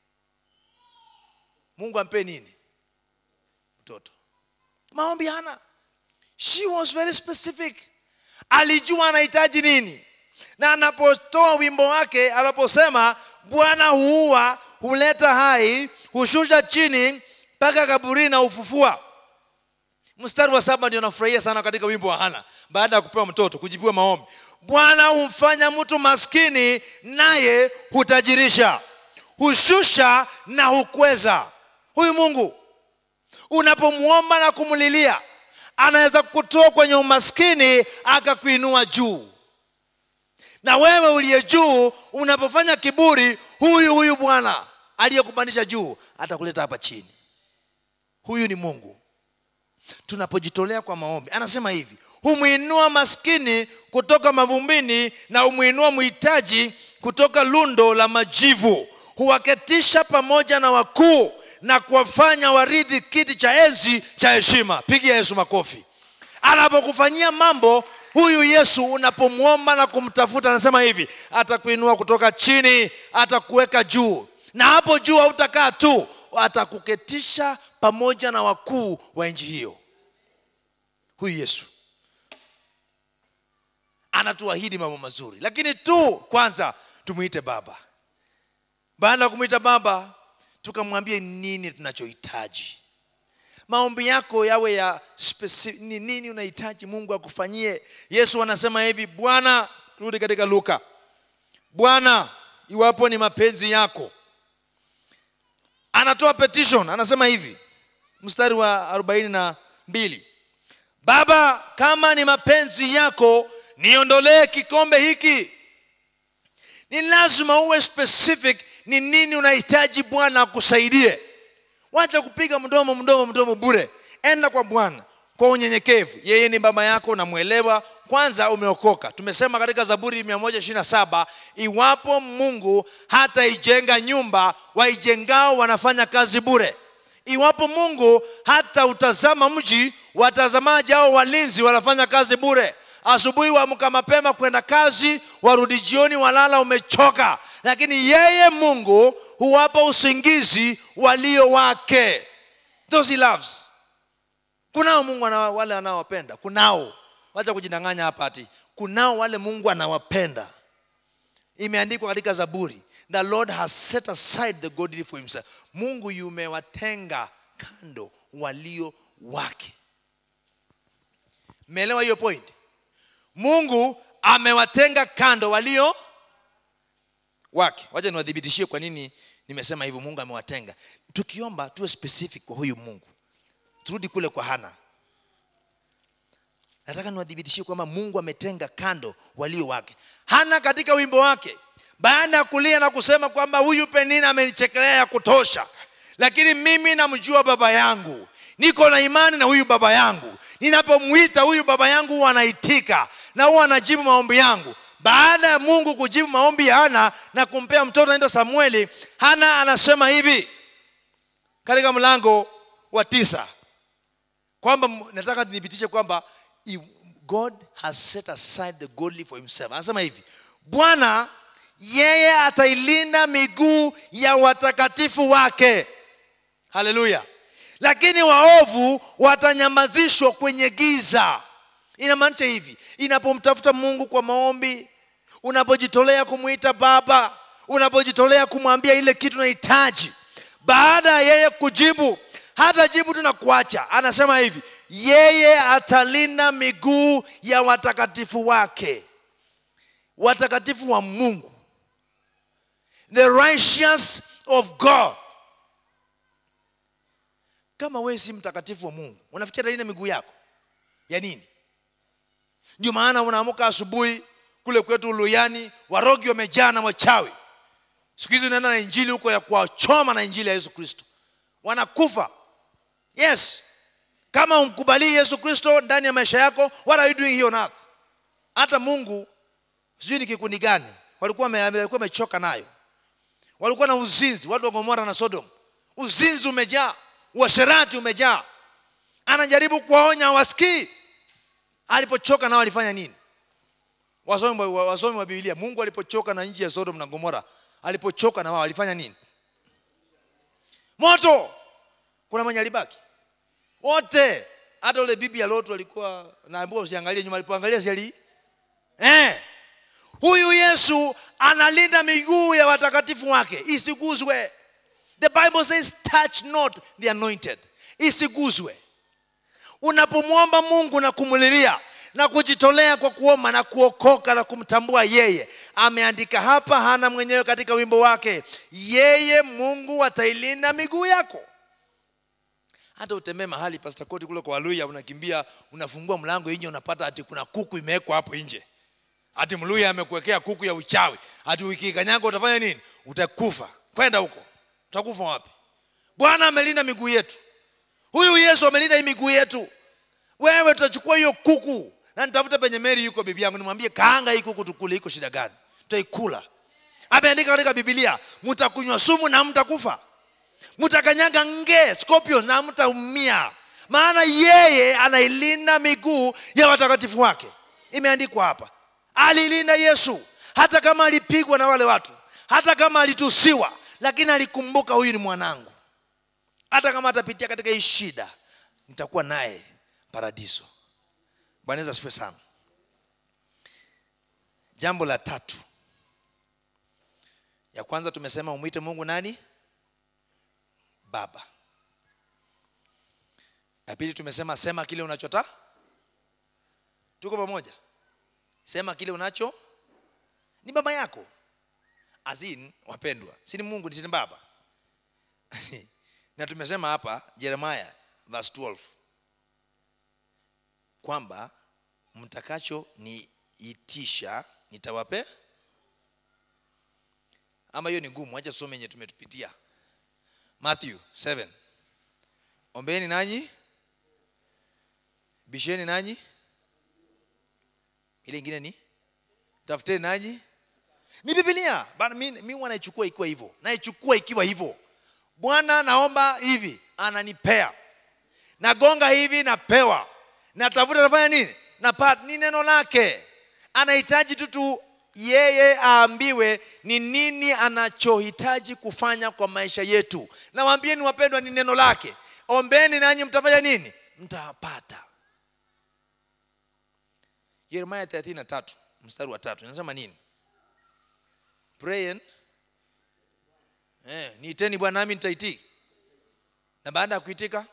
mungu ampe nini mtoto maombi hana she was very specific alijua anahitaji nini na anapotoa wimbo wake anaposema bwana huua huleta hai hushusha chini mpaka kaburini na ufufua mstari wa saba ndio nafurahia sana katika wimbo wa hana baada ya kupewa mtoto kujibiwa maombi bwana humfanya mtu maskini naye hutajirisha hushusha na hukweza huyu mungu unapomwomba na kumlilia anaweza kutoa kwenye umaskini akakuinua juu na wewe uliye juu unapofanya kiburi huyu huyu bwana aliyekupandisha juu atakuleta hapa chini huyu ni mungu tunapojitolea kwa maombi anasema hivi humwinua maskini kutoka mavumbini na humwinua mhitaji kutoka lundo la majivu huwaketisha pamoja na wakuu na kuwafanya waridhi kiti cha enzi cha heshima pigia yesu makofi anapokufanyia mambo huyu yesu unapomwomba na kumtafuta anasema hivi atakuinua kutoka chini atakuweka juu na hapo juu hautakaa tu atakuketisha pamoja na wakuu wa nchi hiyo huyu yesu anatuahidi mambo mazuri lakini tu kwanza tumwite baba baada ya kumwita baba tukamwambia nini tunachohitaji maombi yako yawe ya speci- ni nini unahitaji mungu akufanyie yesu anasema hivi bwana rudi katika luka bwana iwapo ni mapenzi yako anatoa petition anasema hivi mstari wa arobaini na mbili baba kama ni mapenzi yako niondolee kikombe hiki ni lazima uwe specific ni nini unahitaji bwana akusaidie wacha kupiga mdomo mdomo mdomo bure enda kwa bwana kwa unyenyekevu yeye ni baba yako unamwelewa kwanza umeokoka tumesema katika zaburi 127 iwapo mungu hataijenga nyumba waijengao wanafanya kazi bure iwapo mungu hata utazama mji watazamaji au walinzi wanafanya kazi bure asubuhi waamka mapema kwenda kazi warudi jioni walala umechoka lakini yeye mungu huwapa usingizi walio wake those he loves kunao mungu ana, wale anaowapenda kunao wacha kujidanganya hapa ati kunao wale mungu anawapenda imeandikwa katika zaburi the lord has set aside the godly for himself mungu yumewatenga kando walio wake mmeelewa hiyo point mungu amewatenga kando walio wake wacha niwadhibitishie kwa nini nimesema hivyo mungu amewatenga tukiomba tuwe specific kwa huyu mungu turudi kule kwa hana nataka niwadhibitishie kwamba mungu ametenga kando walio wake hana katika wimbo wake baada ya kulia na kusema kwamba huyu penina amenichekelea ya kutosha lakini mimi namjua baba yangu niko na imani na huyu baba yangu ninapomwita huyu baba yangu huwa anaitika na huwa anajibu maombi yangu baada ya mungu kujibu maombi ya hana na kumpea mtoto anaitwa samueli hana anasema hivi katika mlango wa tisa kwamba m- nataka nithibitishe kwamba i- god has set aside the godly for himself anasema hivi bwana yeye atailinda miguu ya watakatifu wake haleluya lakini waovu watanyamazishwa kwenye giza inamaanisha hivi inapomtafuta mungu kwa maombi unapojitolea kumwita baba unapojitolea kumwambia ile kitu unahitaji baada ya yeye kujibu hata jibu tu na kuacha anasema hivi yeye atalinda miguu ya watakatifu wake watakatifu wa mungu the righteous of god kama wewe si mtakatifu wa mungu unafikiri atalinda miguu yako ya nini ndio maana unaamka asubuhi kule kwetu uluyani warogi wamejaa na wachawi siku hizi unaenda na injili huko ya kuwachoma na injili ya yesu kristo wanakufa yes kama umkubalii yesu kristo ndani ya maisha yako what are you doing here on earth hata mungu sijui ni kikundi gani walikuwa wame- walikuwa wamechoka nayo walikuwa na uzinzi watu wa gomora na sodom uzinzi umejaa uasherati umejaa anajaribu kuwaonya hawasikii alipochoka nao alifanya nini wasomi wa, wasomi wa biblia mungu alipochoka na nchi ya sodom na gomora alipochoka na wao alifanya nini moto kuna mwenye alibaki wote hata ule bibi ya lotu alikuwa naambiwa usiangalie nyuma alipoangalia siali eh. huyu yesu analinda miguu ya watakatifu wake isiguzwe the bible says touch not the anointed isiguzwe unapomwomba mungu na kumulilia na kujitolea kwa kuomba na kuokoka na kumtambua yeye ameandika hapa hana mwenyewe katika wimbo wake yeye mungu atailinda miguu yako hata utembee mahali pastor koti kule kwa waluya unakimbia unafungua mlango nje unapata ati kuna kuku imewekwa hapo nje ati mluya amekuwekea kuku ya uchawi ati ukikanyaga utafanya nini utakufa kwenda huko utakufa wapi bwana amelinda miguu yetu huyu yesu amelinda hii miguu yetu wewe tutachukua hiyo kuku na nitafuta penye meri yuko bibi yangu nimwambie kaanga hii kuku tukule iko shida gani tutaikula ameandika katika bibilia mtakunywa sumu na mtakufa mtakanyaga nge scorpions na mtaumia maana yeye anailinda miguu ya watakatifu wake imeandikwa hapa alilinda yesu hata kama alipigwa na wale watu hata kama alitusiwa lakini alikumbuka huyu ni mwanangu hata kama atapitia katika hii shida nitakuwa naye paradiso bwana yesu asifiwe sana jambo la tatu ya kwanza tumesema umwite mungu nani baba ya pili tumesema sema kile unachota tuko pamoja sema kile unacho ni baba yako azin wapendwa si ni mungu si ni baba na tumesema hapa jeremaya verse 12 kwamba mtakacho niitisha nitawape ama hiyo ni ngumu acha tusome yenye tumetupitia matthew 7 ombeni nanyi bisheni nanyi ile ingine ni tafuteni nanyi ni bibilia Bana, mi, mi huwa naichukua ikiwa hivyo naichukua ikiwa hivyo bwana naomba hivi ananipea nagonga hivi napewa natafuta nafanya nini napata ni neno lake anahitaji tu tu yeye aambiwe ni nini anachohitaji kufanya kwa maisha yetu nawambieni wapendwa ni neno lake ombeni nanyi mtafanya nini mtapata yeremaya 33 mstari wa tatu inasema nini pray and eh, niiteni bwana nami nitaitii na baada ya kuitika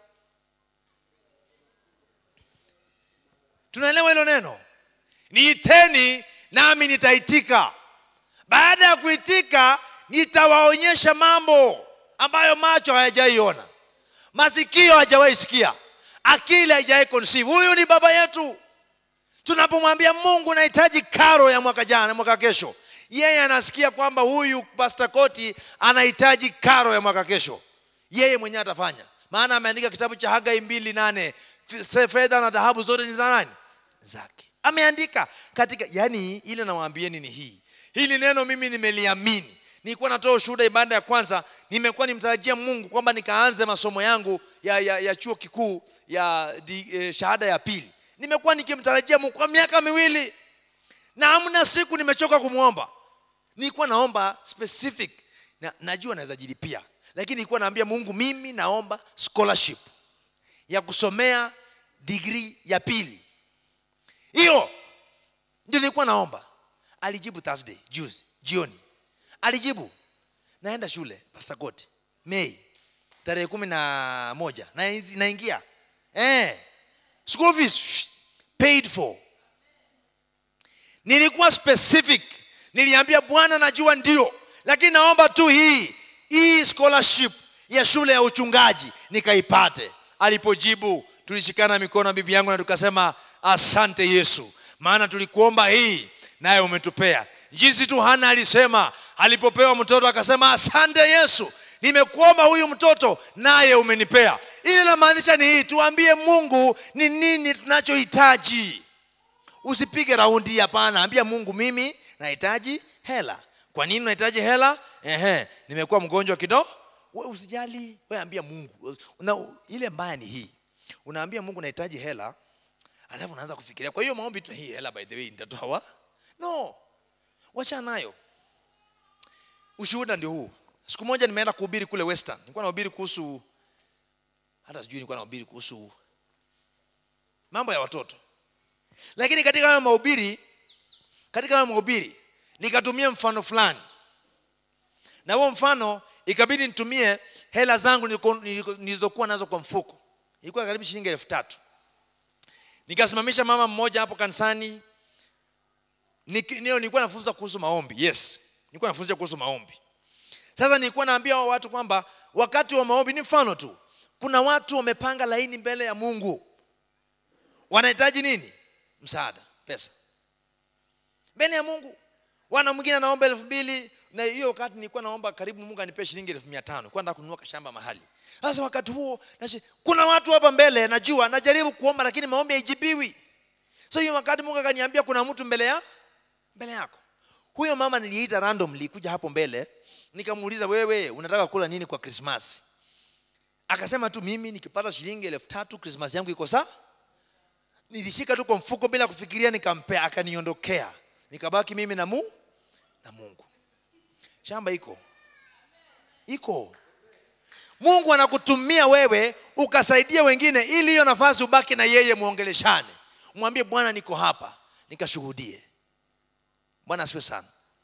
tunaelewa hilo neno niiteni nami nitaitika baada ya kuitika nitawaonyesha mambo ambayo macho hayajaiona masikio hajawahi sikia akili haijawahi conceive huyu ni baba yetu tunapomwambia mungu nahitaji karo ya mwaka jana mwaka kesho yeye anasikia kwamba huyu pastor koti anahitaji karo ya mwaka kesho yeye mwenyewe atafanya maana ameandika kitabu cha hagai mbili nane F- fedha na dhahabu zote ni za nani zake ameandika katika yani ile nawaambieni ni hii hili neno mimi nimeliamini nilikuwa natoa ushuhuda ibada ya kwanza nimekuwa nimtarajia mungu kwamba nikaanze masomo yangu ya, ya, ya chuo kikuu ya di, eh, shahada ya pili nimekuwa nikimtarajia mungu kwa miaka miwili na hamna siku nimechoka kumwomba nilikuwa naomba specific na, najua naweza jilipia lakini nilikuwa naambia mungu mimi naomba scholarship ya kusomea digrii ya pili hiyo ndio nilikuwa naomba alijibu thursday juzi jioni alijibu naenda shule pasakoti mei tarehe kumi na moja Nainzi- naingia eh, school fees shh, paid for nilikuwa specific niliambia bwana najua ndio lakini naomba tu hii hii scholarship ya shule ya uchungaji nikaipate alipojibu tulishikana mikono na bibi yangu na tukasema asante yesu maana tulikuomba hii naye umetupea jinsi tu hana alisema alipopewa mtoto akasema asante yesu nimekuomba huyu mtoto naye umenipea ili namaanisha ni hii tuambie mungu ni nini tunachohitaji usipige raundi hapana ambia mungu mimi nahitaji hela kwa nini unahitaji hela Ehe, nimekuwa mgonjwa kidogo we usijali we ambia mungu Una, ile mbaya ni hii unaambia mungu nahitaji hela alafu unaanza kufikiria kwa hiyo maombi tu hii hela by the way nitatoa wa no wacha nayo ushuhuda ndio huu siku moja nimeenda kuhubiri kule western nilikuwa nahubiri kuhusu hata sijui nilikuwa nahubiri kuhusu mambo ya watoto lakini katika hayo mahubiri katika hayo mahubiri nikatumia mfano fulani na huo mfano ikabidi nitumie hela zangu niliko- niliko- nilizokuwa nazo kwa mfuko ilikuwa karibu shilingi elfu tatu nikasimamisha mama mmoja hapo kanisani Niki- nio nilikuwa nafunza kuhusu maombi yes nilikuwa nafunza kuhusu maombi sasa nilikuwa naambia hao watu kwamba wakati wa maombi ni mfano tu kuna watu wamepanga laini mbele ya mungu wanahitaji nini msaada pesa mbele ya mungu wana mwingine anaomba elfu mbili na hiyo wakati nilikuwa naomba karibu mungu anipee shilingi elfu mia tano kwenda kununua kashamba mahali sasa wakati huo nashi, kuna watu hapa mbele najua najaribu kuomba lakini maombi haijibiwi so hiyo wakati mungu akaniambia kuna mtu mbele ya mbele yako huyo mama niliita randomly kuja hapo mbele nikamuuliza wewe unataka kula nini kwa krismasi akasema tu mimi nikipata shilingi elfu tatu krismasi yangu iko saa nilishika tu kwa mfuko bila kufikiria nikampea akaniondokea nikabaki mimi na mu na mungu shamba iko iko mungu anakutumia wewe ukasaidia wengine ili hiyo nafasi ubaki na yeye mwongeleshane mwambie bwana niko hapa nikashuhudie bwana asiwe sana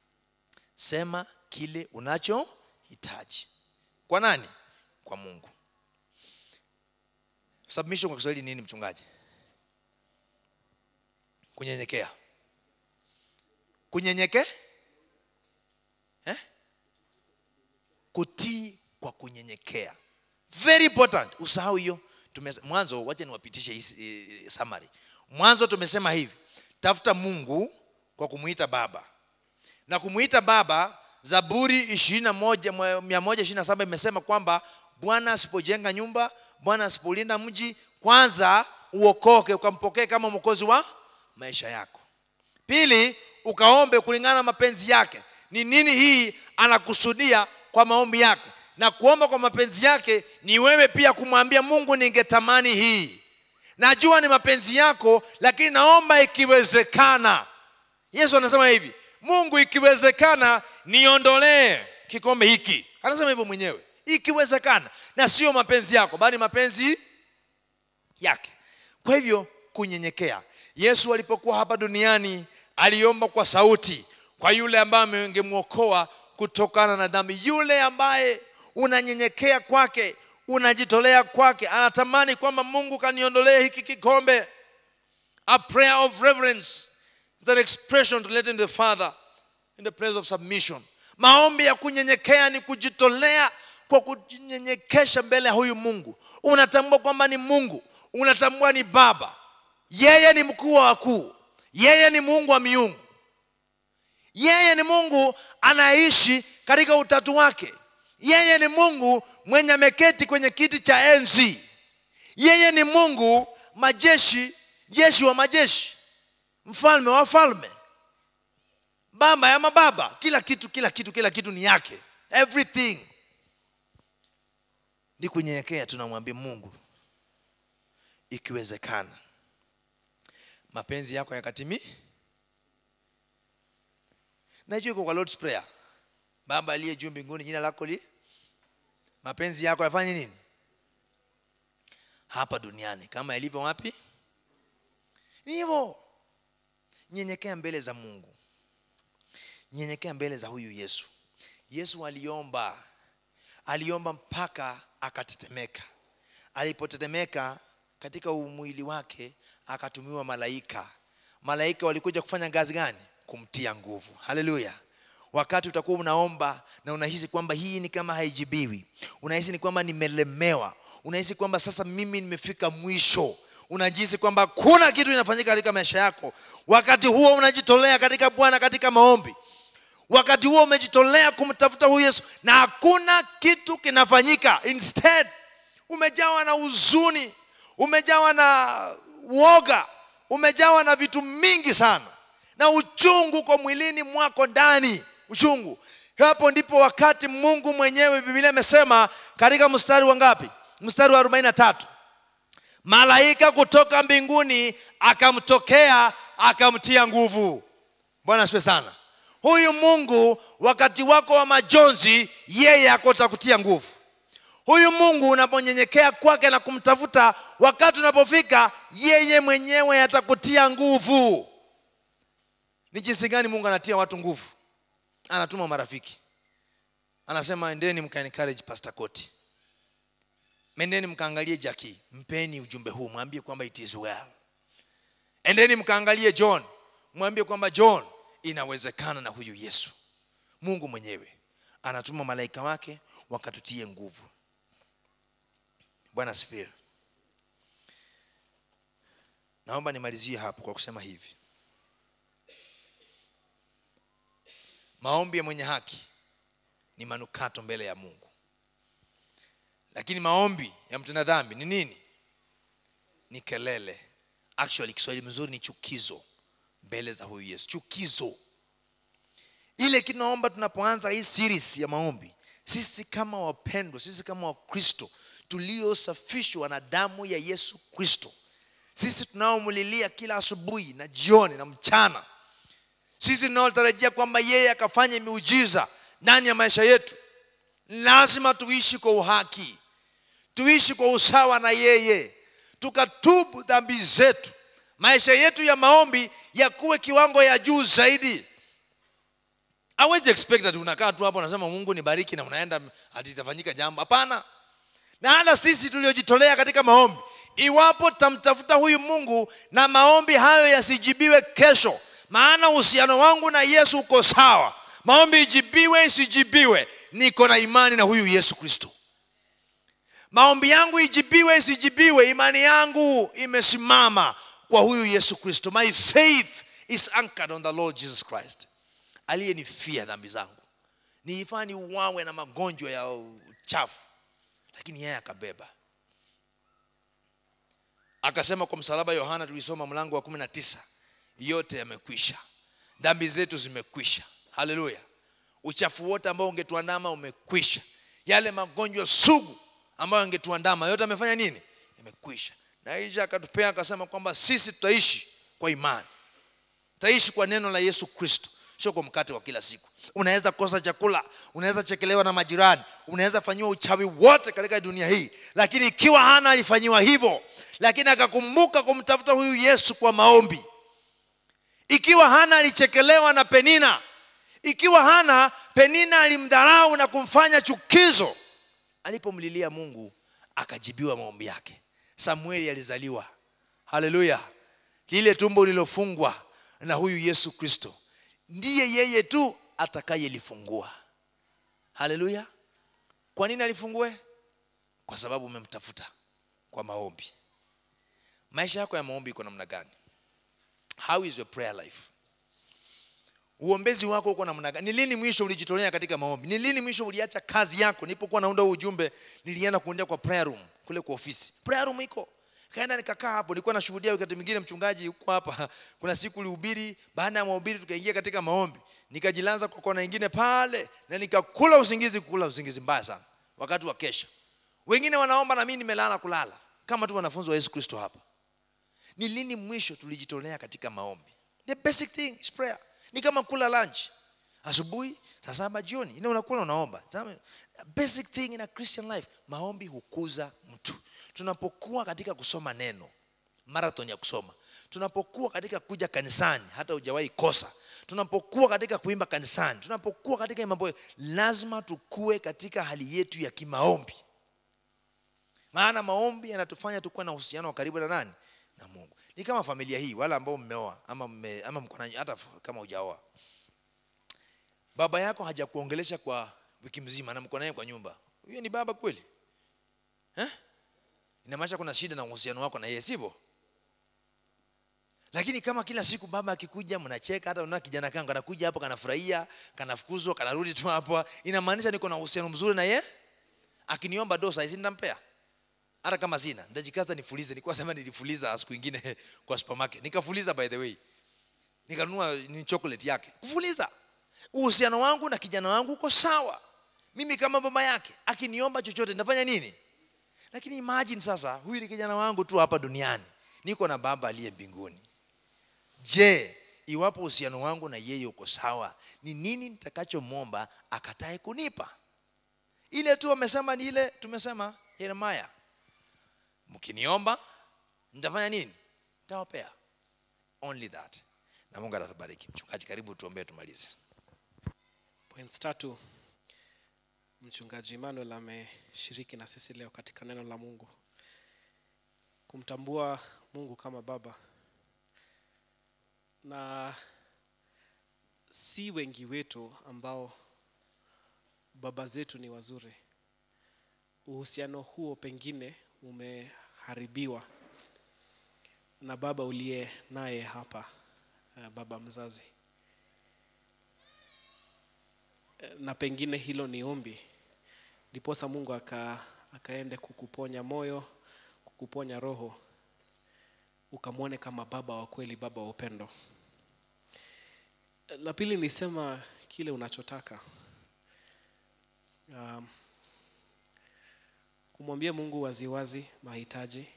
sema kile unachohitaji kwa nani kwa mungu submission kwa kiswahili nini mchungaji kunyenyekea kunyenyeke eh? kutii kwa kunyenyekea very important usahau hiyo Tumes- mwanzo wacha niwapitishe hii eh, summary mwanzo tumesema hivi tafuta mungu kwa kumuita baba na kumuita baba zaburi ishirini na moja mia moja ishirini na saba imesema kwamba bwana asipojenga nyumba bwana asipolinda mji kwanza uokoke ukampokee kama mwokozi wa maisha yako pili ukaombe kulingana na mapenzi yake ni nini hii anakusudia kwa maombi yake na kuomba kwa mapenzi yake ni wewe pia kumwambia mungu ningetamani hii najua ni mapenzi yako lakini naomba ikiwezekana yesu anasema hivi mungu ikiwezekana niondolee kikombe hiki anasema hivyo mwenyewe ikiwezekana na sio mapenzi yako bali mapenzi yake kwa hivyo kunyenyekea yesu alipokuwa hapa duniani aliomba kwa sauti kwa yule ambaye angemwokoa kutokana na dhambi yule ambaye unanyenyekea kwake unajitolea kwake anatamani kwamba mungu kaniondolee hiki kikombe a prayer of reverence is an expression relating to the father in the place of submission maombi ya kunyenyekea ni kujitolea kwa kujinyenyekesha mbele ya huyu mungu unatambua kwamba ni mungu unatambua ni baba yeye ni mkuu wa wakuu yeye ni mungu wa miungu yeye ni mungu anaishi katika utatu wake yeye ni mungu mwenye ameketi kwenye kiti cha enzi yeye ni mungu majeshi jeshi wa majeshi mfalme wa falme baba ya mababa kila kitu kila kitu kila kitu ni yake everything ni kunyenyekea tunamwambia mungu ikiwezekana mapenzi yako yakatimi najua iko kwa lord's prayer baba aliye juu mbinguni jina lako li mapenzi yako yafanye nini hapa duniani kama yalivyo wapi ni hivyo nyenyekea mbele za mungu nyenyekea mbele za huyu yesu yesu aliomba aliomba mpaka akatetemeka alipotetemeka katika umwili wake akatumiwa malaika malaika walikuja kufanya kazi gani kumtia nguvu haleluya wakati utakuwa unaomba na unahisi kwamba hii ni kama haijibiwi unahisi ni kwamba nimelemewa unahisi kwamba sasa mimi nimefika mwisho unajihisi kwamba hakuna kitu inafanyika katika maisha yako wakati huo unajitolea katika bwana katika maombi wakati huo umejitolea kumtafuta huyu yesu na hakuna kitu kinafanyika instead umejawa na huzuni umejawa na woga umejawa na vitu mingi sana na uchungu kwa mwilini mwako ndani uchungu hapo ndipo wakati mungu mwenyewe biblia imesema katika mstari wa ngapi mstari wa 43 malaika kutoka mbinguni akamtokea akamtia nguvu bwana asiwe sana huyu mungu wakati wako wa majonzi yeye akota kutia nguvu huyu mungu unaponyenyekea kwake na kumtafuta wakati unapofika yeye mwenyewe atakutia nguvu ni jinsi gani mungu anatia watu nguvu anatuma marafiki anasema endeni mkaencourage pastor koti mendeni mkaangalie jaki mpeni ujumbe huu mwambie kwamba it is well endeni mkaangalie john mwambie kwamba john inawezekana na huyu yesu mungu mwenyewe anatuma malaika wake wakatutie nguvu bwana asifiwe naomba nimalizie hapo kwa kusema hivi maombi ya mwenye haki ni manukato mbele ya mungu lakini maombi ya mtenda dhambi ni nini ni kelele actually kiswahili mzuri ni chukizo mbele za huyu yesu chukizo ile kinaomba tunapoanza hii series ya maombi sisi kama wapendwa sisi kama wakristo tuliosafishwa na damu ya yesu kristo sisi tunaomlilia kila asubuhi na jioni na mchana sisi tunaotarajia kwamba yeye akafanye miujiza ndani ya maisha yetu lazima tuishi kwa uhaki tuishi kwa usawa na yeye tukatubu dhambi zetu maisha yetu ya maombi yakuwe kiwango ya juu zaidi awezi expect ati unakaa tu hapo unasema mungu nibariki na unaenda ati itafanyika jambo hapana na hata sisi tuliojitolea katika maombi iwapo tutamtafuta huyu mungu na maombi hayo yasijibiwe kesho maana uhusiano wangu na yesu uko sawa maombi ijibiwe isijibiwe niko na imani na huyu yesu kristo maombi yangu ijibiwe isijibiwe imani yangu imesimama kwa huyu yesu kristo my faith is anchored on the lord jesus christ aliyenifia dhambi zangu niifaa niuawe na magonjwa ya uchafu lakini yeye akabeba akasema kwa msalaba yohana tulisoma mlango wa kumi na tisa yote yamekwisha dhambi zetu zimekwisha haleluya uchafu wote ambao ungetuandama umekwisha yale magonjwa sugu ambayo angetuandama yote amefanya nini imekwisha na isha akatupea akasema kwamba sisi tutaishi kwa imani tutaishi kwa neno la yesu kristo sio kwa mkate wa kila siku unaweza kosa chakula unaweza chekelewa na majirani unaweza fanyiwa uchawi wote katika dunia hii lakini ikiwa hana alifanyiwa hivyo lakini akakumbuka kumtafuta huyu yesu kwa maombi ikiwa hana alichekelewa na penina ikiwa hana penina alimdharau na kumfanya chukizo alipomlilia mungu akajibiwa maombi yake samueli alizaliwa haleluya lile tumbo lililofungwa na huyu yesu kristo ndiye yeye tu atakayelifungua haleluya kwa nini alifungue kwa sababu umemtafuta kwa maombi maisha yako ya maombi iko namna gani how is your prayer life uombezi wako uko namna gani ni lini mwisho ulijitolea katika maombi ni lini mwisho uliacha kazi yako nilipokuwa naunda huu ujumbe nilienda kuendea kwa prayer room kule kwa ofisi prayer room iko kaenda nikakaa hapo nilikuwa nashuhudia wakati mwingine mchungaji huko hapa kuna siku ulihubiri baada ya mahubiri tukaingia katika maombi nikajilanza kwa kona ingine pale na nikakula usingizi kula usingizi mbaya sana wakati wa kesha wengine wanaomba na mimi nimelala kulala kama tu wanafunzi wa yesu kristo hapa ni lini mwisho tulijitolea katika maombi the basic thing is prayer ni kama kula lunch asubuhi saa saba jioni ina unakula unaomba Tazama, basic thing in a christian life maombi hukuza mtu tunapokuwa katika kusoma neno marathon ya kusoma tunapokuwa katika kuja kanisani hata hujawahi kosa tunapokuwa katika kuimba kanisani tunapokuwa katika mambo lazima tukue katika hali yetu ya kimaombi maana maombi yanatufanya tukuwe na uhusiano wa karibu na nani na mungu ni kama familia hii wale ambao mmeoa ama, mme, ama mko na hata kama hujaoa baba yako hajakuongelesha kwa wiki mzima na mko naye kwa nyumba huyo ni baba kweli eh? inamaanisha kuna shida na uhusiano wako na yeye sivyo lakini kama kila siku baba akikuja mnacheka hata unaona kijana kangu anakuja hapo kanafurahia kanafukuzwa kanarudi tu hapo inamaanisha niko na uhusiano mzuri na ye akiniomba dosa hizi nitampea hata kama sina nitajikaza nifulize nilikuwa sema nilifuliza siku ingine kwa supermarket nikafuliza by the way nikanunua ni chocolate yake kufuliza uhusiano wangu na kijana wangu uko sawa mimi kama baba yake akiniomba chochote nitafanya nini lakini imagine sasa huyu ni kijana wangu tu hapa duniani niko na baba aliye mbinguni je iwapo uhusiano wangu na yeye uko sawa ni nini nitakachomwomba akatae kunipa ile tu amesema ni ile tumesema yeremaya mkiniomba nitafanya nini nitawapea only that na mungu atatubariki mchungaji karibu tuombee tumalize
points tatu mchungaji emmanuel ameshiriki na sisi leo katika neno la mungu kumtambua mungu kama baba na si wengi wetu ambao baba zetu ni wazuri uhusiano huo pengine umeharibiwa na baba uliye naye hapa eh, baba mzazi na pengine hilo ni ombi ndiposa mungu aka, akaende kukuponya moyo kukuponya roho ukamwone kama baba wa kweli baba wa upendo la pili nisema kile unachotaka um, kumwambia mungu waziwazi mahitaji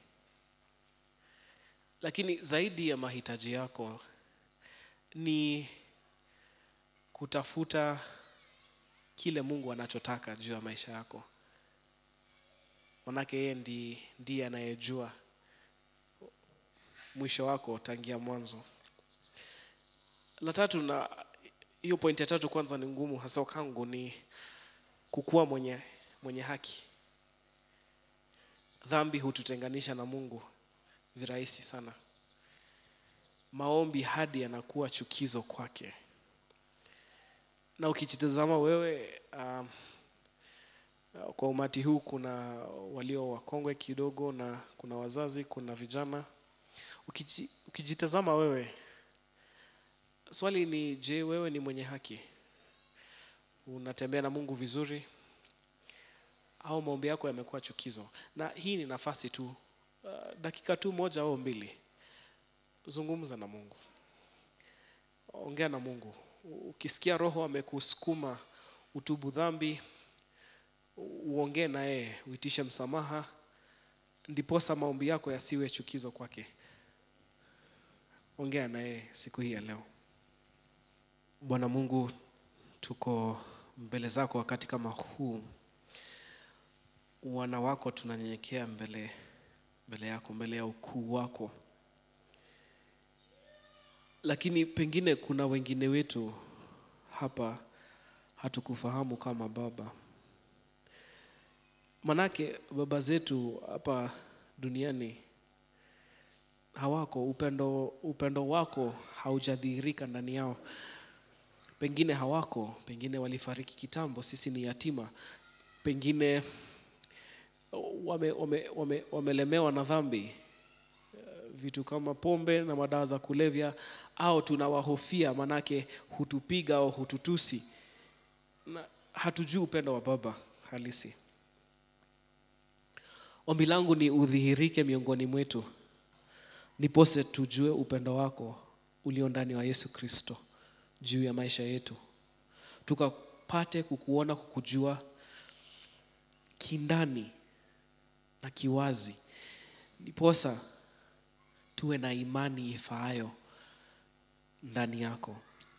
lakini zaidi ya mahitaji yako ni kutafuta kile mungu anachotaka juu ya maisha yako manake yeye ndi, ndiye anayejua mwisho wako tangia mwanzo la tatu na hiyo pointi ya tatu kwanza ni ngumu hasa kangu ni kukuwa mwenye mwenye haki dhambi hututenganisha na mungu virahisi sana maombi hadi yanakuwa chukizo kwake na ukijitazama wewe um, kwa umati huu kuna walio wakongwe kidogo na kuna wazazi kuna vijana Ukiji, ukijitazama wewe swali ni je wewe ni mwenye haki unatembea na mungu vizuri au maombi yako yamekuwa chukizo na hii ni nafasi tu uh, dakika tu moja au mbili zungumza na mungu ongea na mungu ukisikia roho amekusukuma utubu dhambi uongee na yeye uitishe msamaha ndiposa maombi yako yasiwe chukizo kwake ongea na yeye siku hii ya leo bwana mungu tuko mbele zako wakati kama huu wana wako tunanyenyekea mbele mbele yako mbele ya ukuu wako lakini pengine kuna wengine wetu hapa hatukufahamu kama baba manake baba zetu hapa duniani hawako upendo upendo wako haujadhihirika ndani yao pengine hawako pengine walifariki kitambo sisi ni yatima pengine wame, wame, wame, wamelemewa na dhambi vitu kama pombe na madawa za kulevya au tunawahofia manake hutupiga au hututusi na hatujui upendo wa baba halisi ombi langu ni udhihirike miongoni mwetu nipose tujue upendo wako ulio ndani wa yesu kristo juu ya maisha yetu tukapate kukuona kukujua kindani na kiwazi ndiposa tuwe na imani ifaayo ndani yako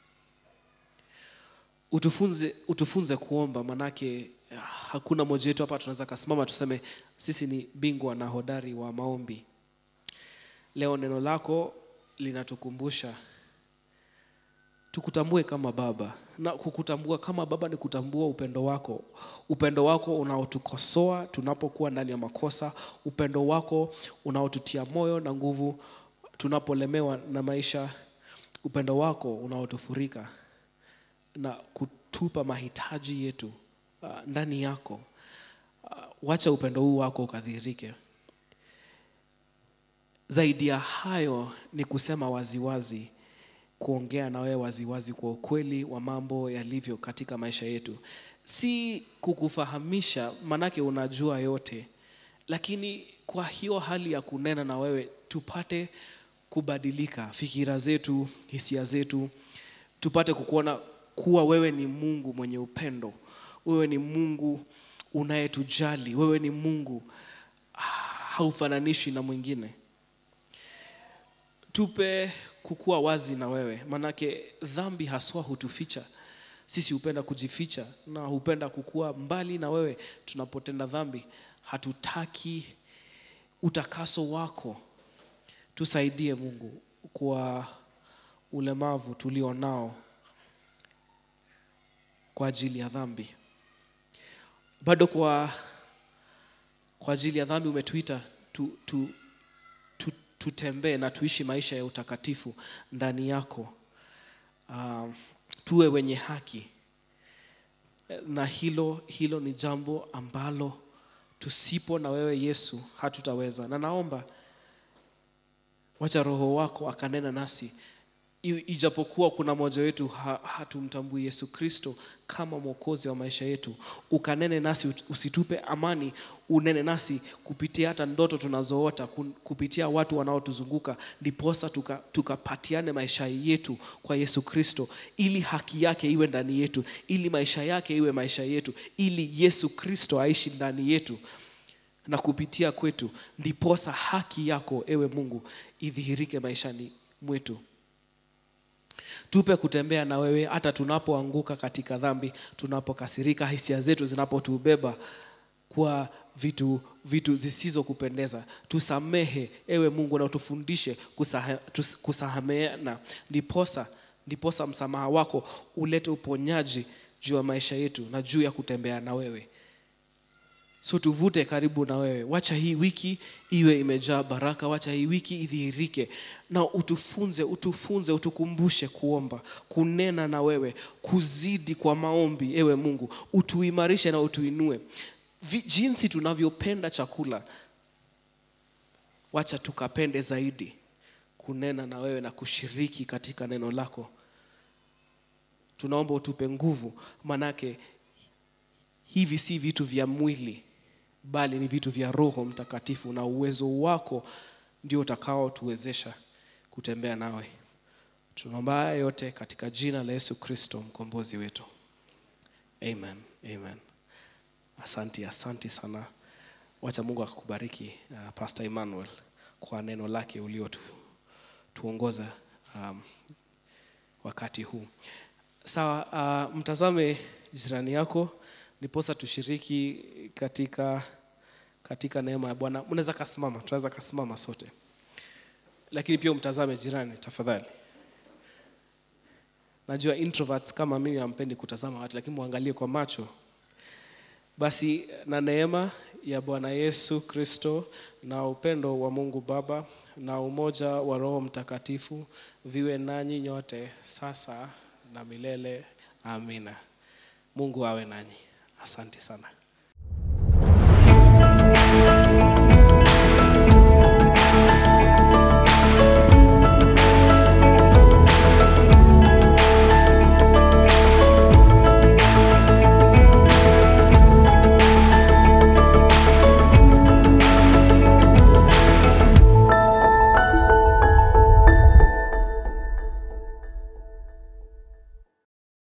utufunze, utufunze kuomba manake hakuna moja wetu hapa tunaweza kasimama tuseme sisi ni bingwa na hodari wa maombi leo neno lako linatukumbusha tukutambue kama baba na kukutambua kama baba ni kutambua upendo wako upendo wako unaotukosoa tunapokuwa ndani ya makosa upendo wako unaotutia moyo na nguvu tunapolemewa na maisha upendo wako unaotufurika na kutupa mahitaji yetu uh, ndani yako uh, wacha upendo huu wako ukadhihirike zaidi ya hayo ni kusema waziwazi kuongea na wewe waziwazi kwa ukweli wa mambo yalivyo katika maisha yetu si kukufahamisha manake unajua yote lakini kwa hiyo hali ya kunena na wewe tupate kubadilika fikira zetu hisia zetu tupate kukuona kuwa wewe ni mungu mwenye upendo wewe ni mungu unayetujali wewe ni mungu ah, haufananishwi na mwingine tupe kukuwa wazi na wewe manake dhambi haswa hutuficha sisi hupenda kujificha na hupenda kukuwa mbali na wewe tunapotenda dhambi hatutaki utakaso wako tusaidie mungu kwa ulemavu tulio nao kwa ajili ya dhambi bado kwa kwa ajili ya dhambi umetuita tu, tu, tu, tutembee na tuishi maisha ya utakatifu ndani yako uh, tuwe wenye haki na hilo hilo ni jambo ambalo tusipo na wewe yesu hatutaweza na naomba wacha roho wako akanena nasi I- ijapokuwa kuna mmoja wetu ha, hatumtambui yesu kristo kama mwokozi wa maisha yetu ukanene nasi ut- usitupe amani unene nasi kupitia hata ndoto tunazoota kun- kupitia watu wanaotuzunguka ndiposa tuka- tukapatiane maisha yetu kwa yesu kristo ili haki yake iwe ndani yetu ili maisha yake iwe maisha yetu ili yesu kristo aishi ndani yetu na kupitia kwetu ndiposa haki yako ewe mungu idhihirike maishani mwetu tupe kutembea na wewe hata tunapoanguka katika dhambi tunapokasirika hisia zetu zinapotubeba kwa vitu vitu zisizokupendeza tusamehe ewe mungu na utufundishe kusaha, tus- kusameheana ndiposa ndiposa msamaha wako ulete uponyaji juu ya maisha yetu na juu ya kutembea na wewe so tuvute karibu na wewe wacha hii wiki iwe imejaa baraka wacha hii wiki idhihirike na utufunze utufunze utukumbushe kuomba kunena na wewe kuzidi kwa maombi ewe mungu utuimarishe na utuinue Vi, jinsi tunavyopenda chakula wacha tukapende zaidi kunena na wewe na kushiriki katika neno lako tunaomba utupe nguvu manake hivi si vitu vya mwili bali ni vitu vya roho mtakatifu na uwezo wako ndio utakaotuwezesha kutembea nawe tunaomba haya yote katika jina la yesu kristo mkombozi wetu amen amen asanti asanti sana wacha mungu akakubariki uh, pastor emmanuel kwa neno lake uliotuongoza um, wakati huu sawa uh, mtazame jirani yako niposa tushiriki katika katika neema ya bwana mnaweza kasimama tunaweza kasimama sote lakini pia umtazame jirani tafadhali najua introverts kama mimi hampendi kutazama watu lakini muangalie kwa macho basi na neema ya bwana yesu kristo na upendo wa mungu baba na umoja wa roho mtakatifu viwe nanyi nyote sasa na milele amina mungu awe nanyi asante sana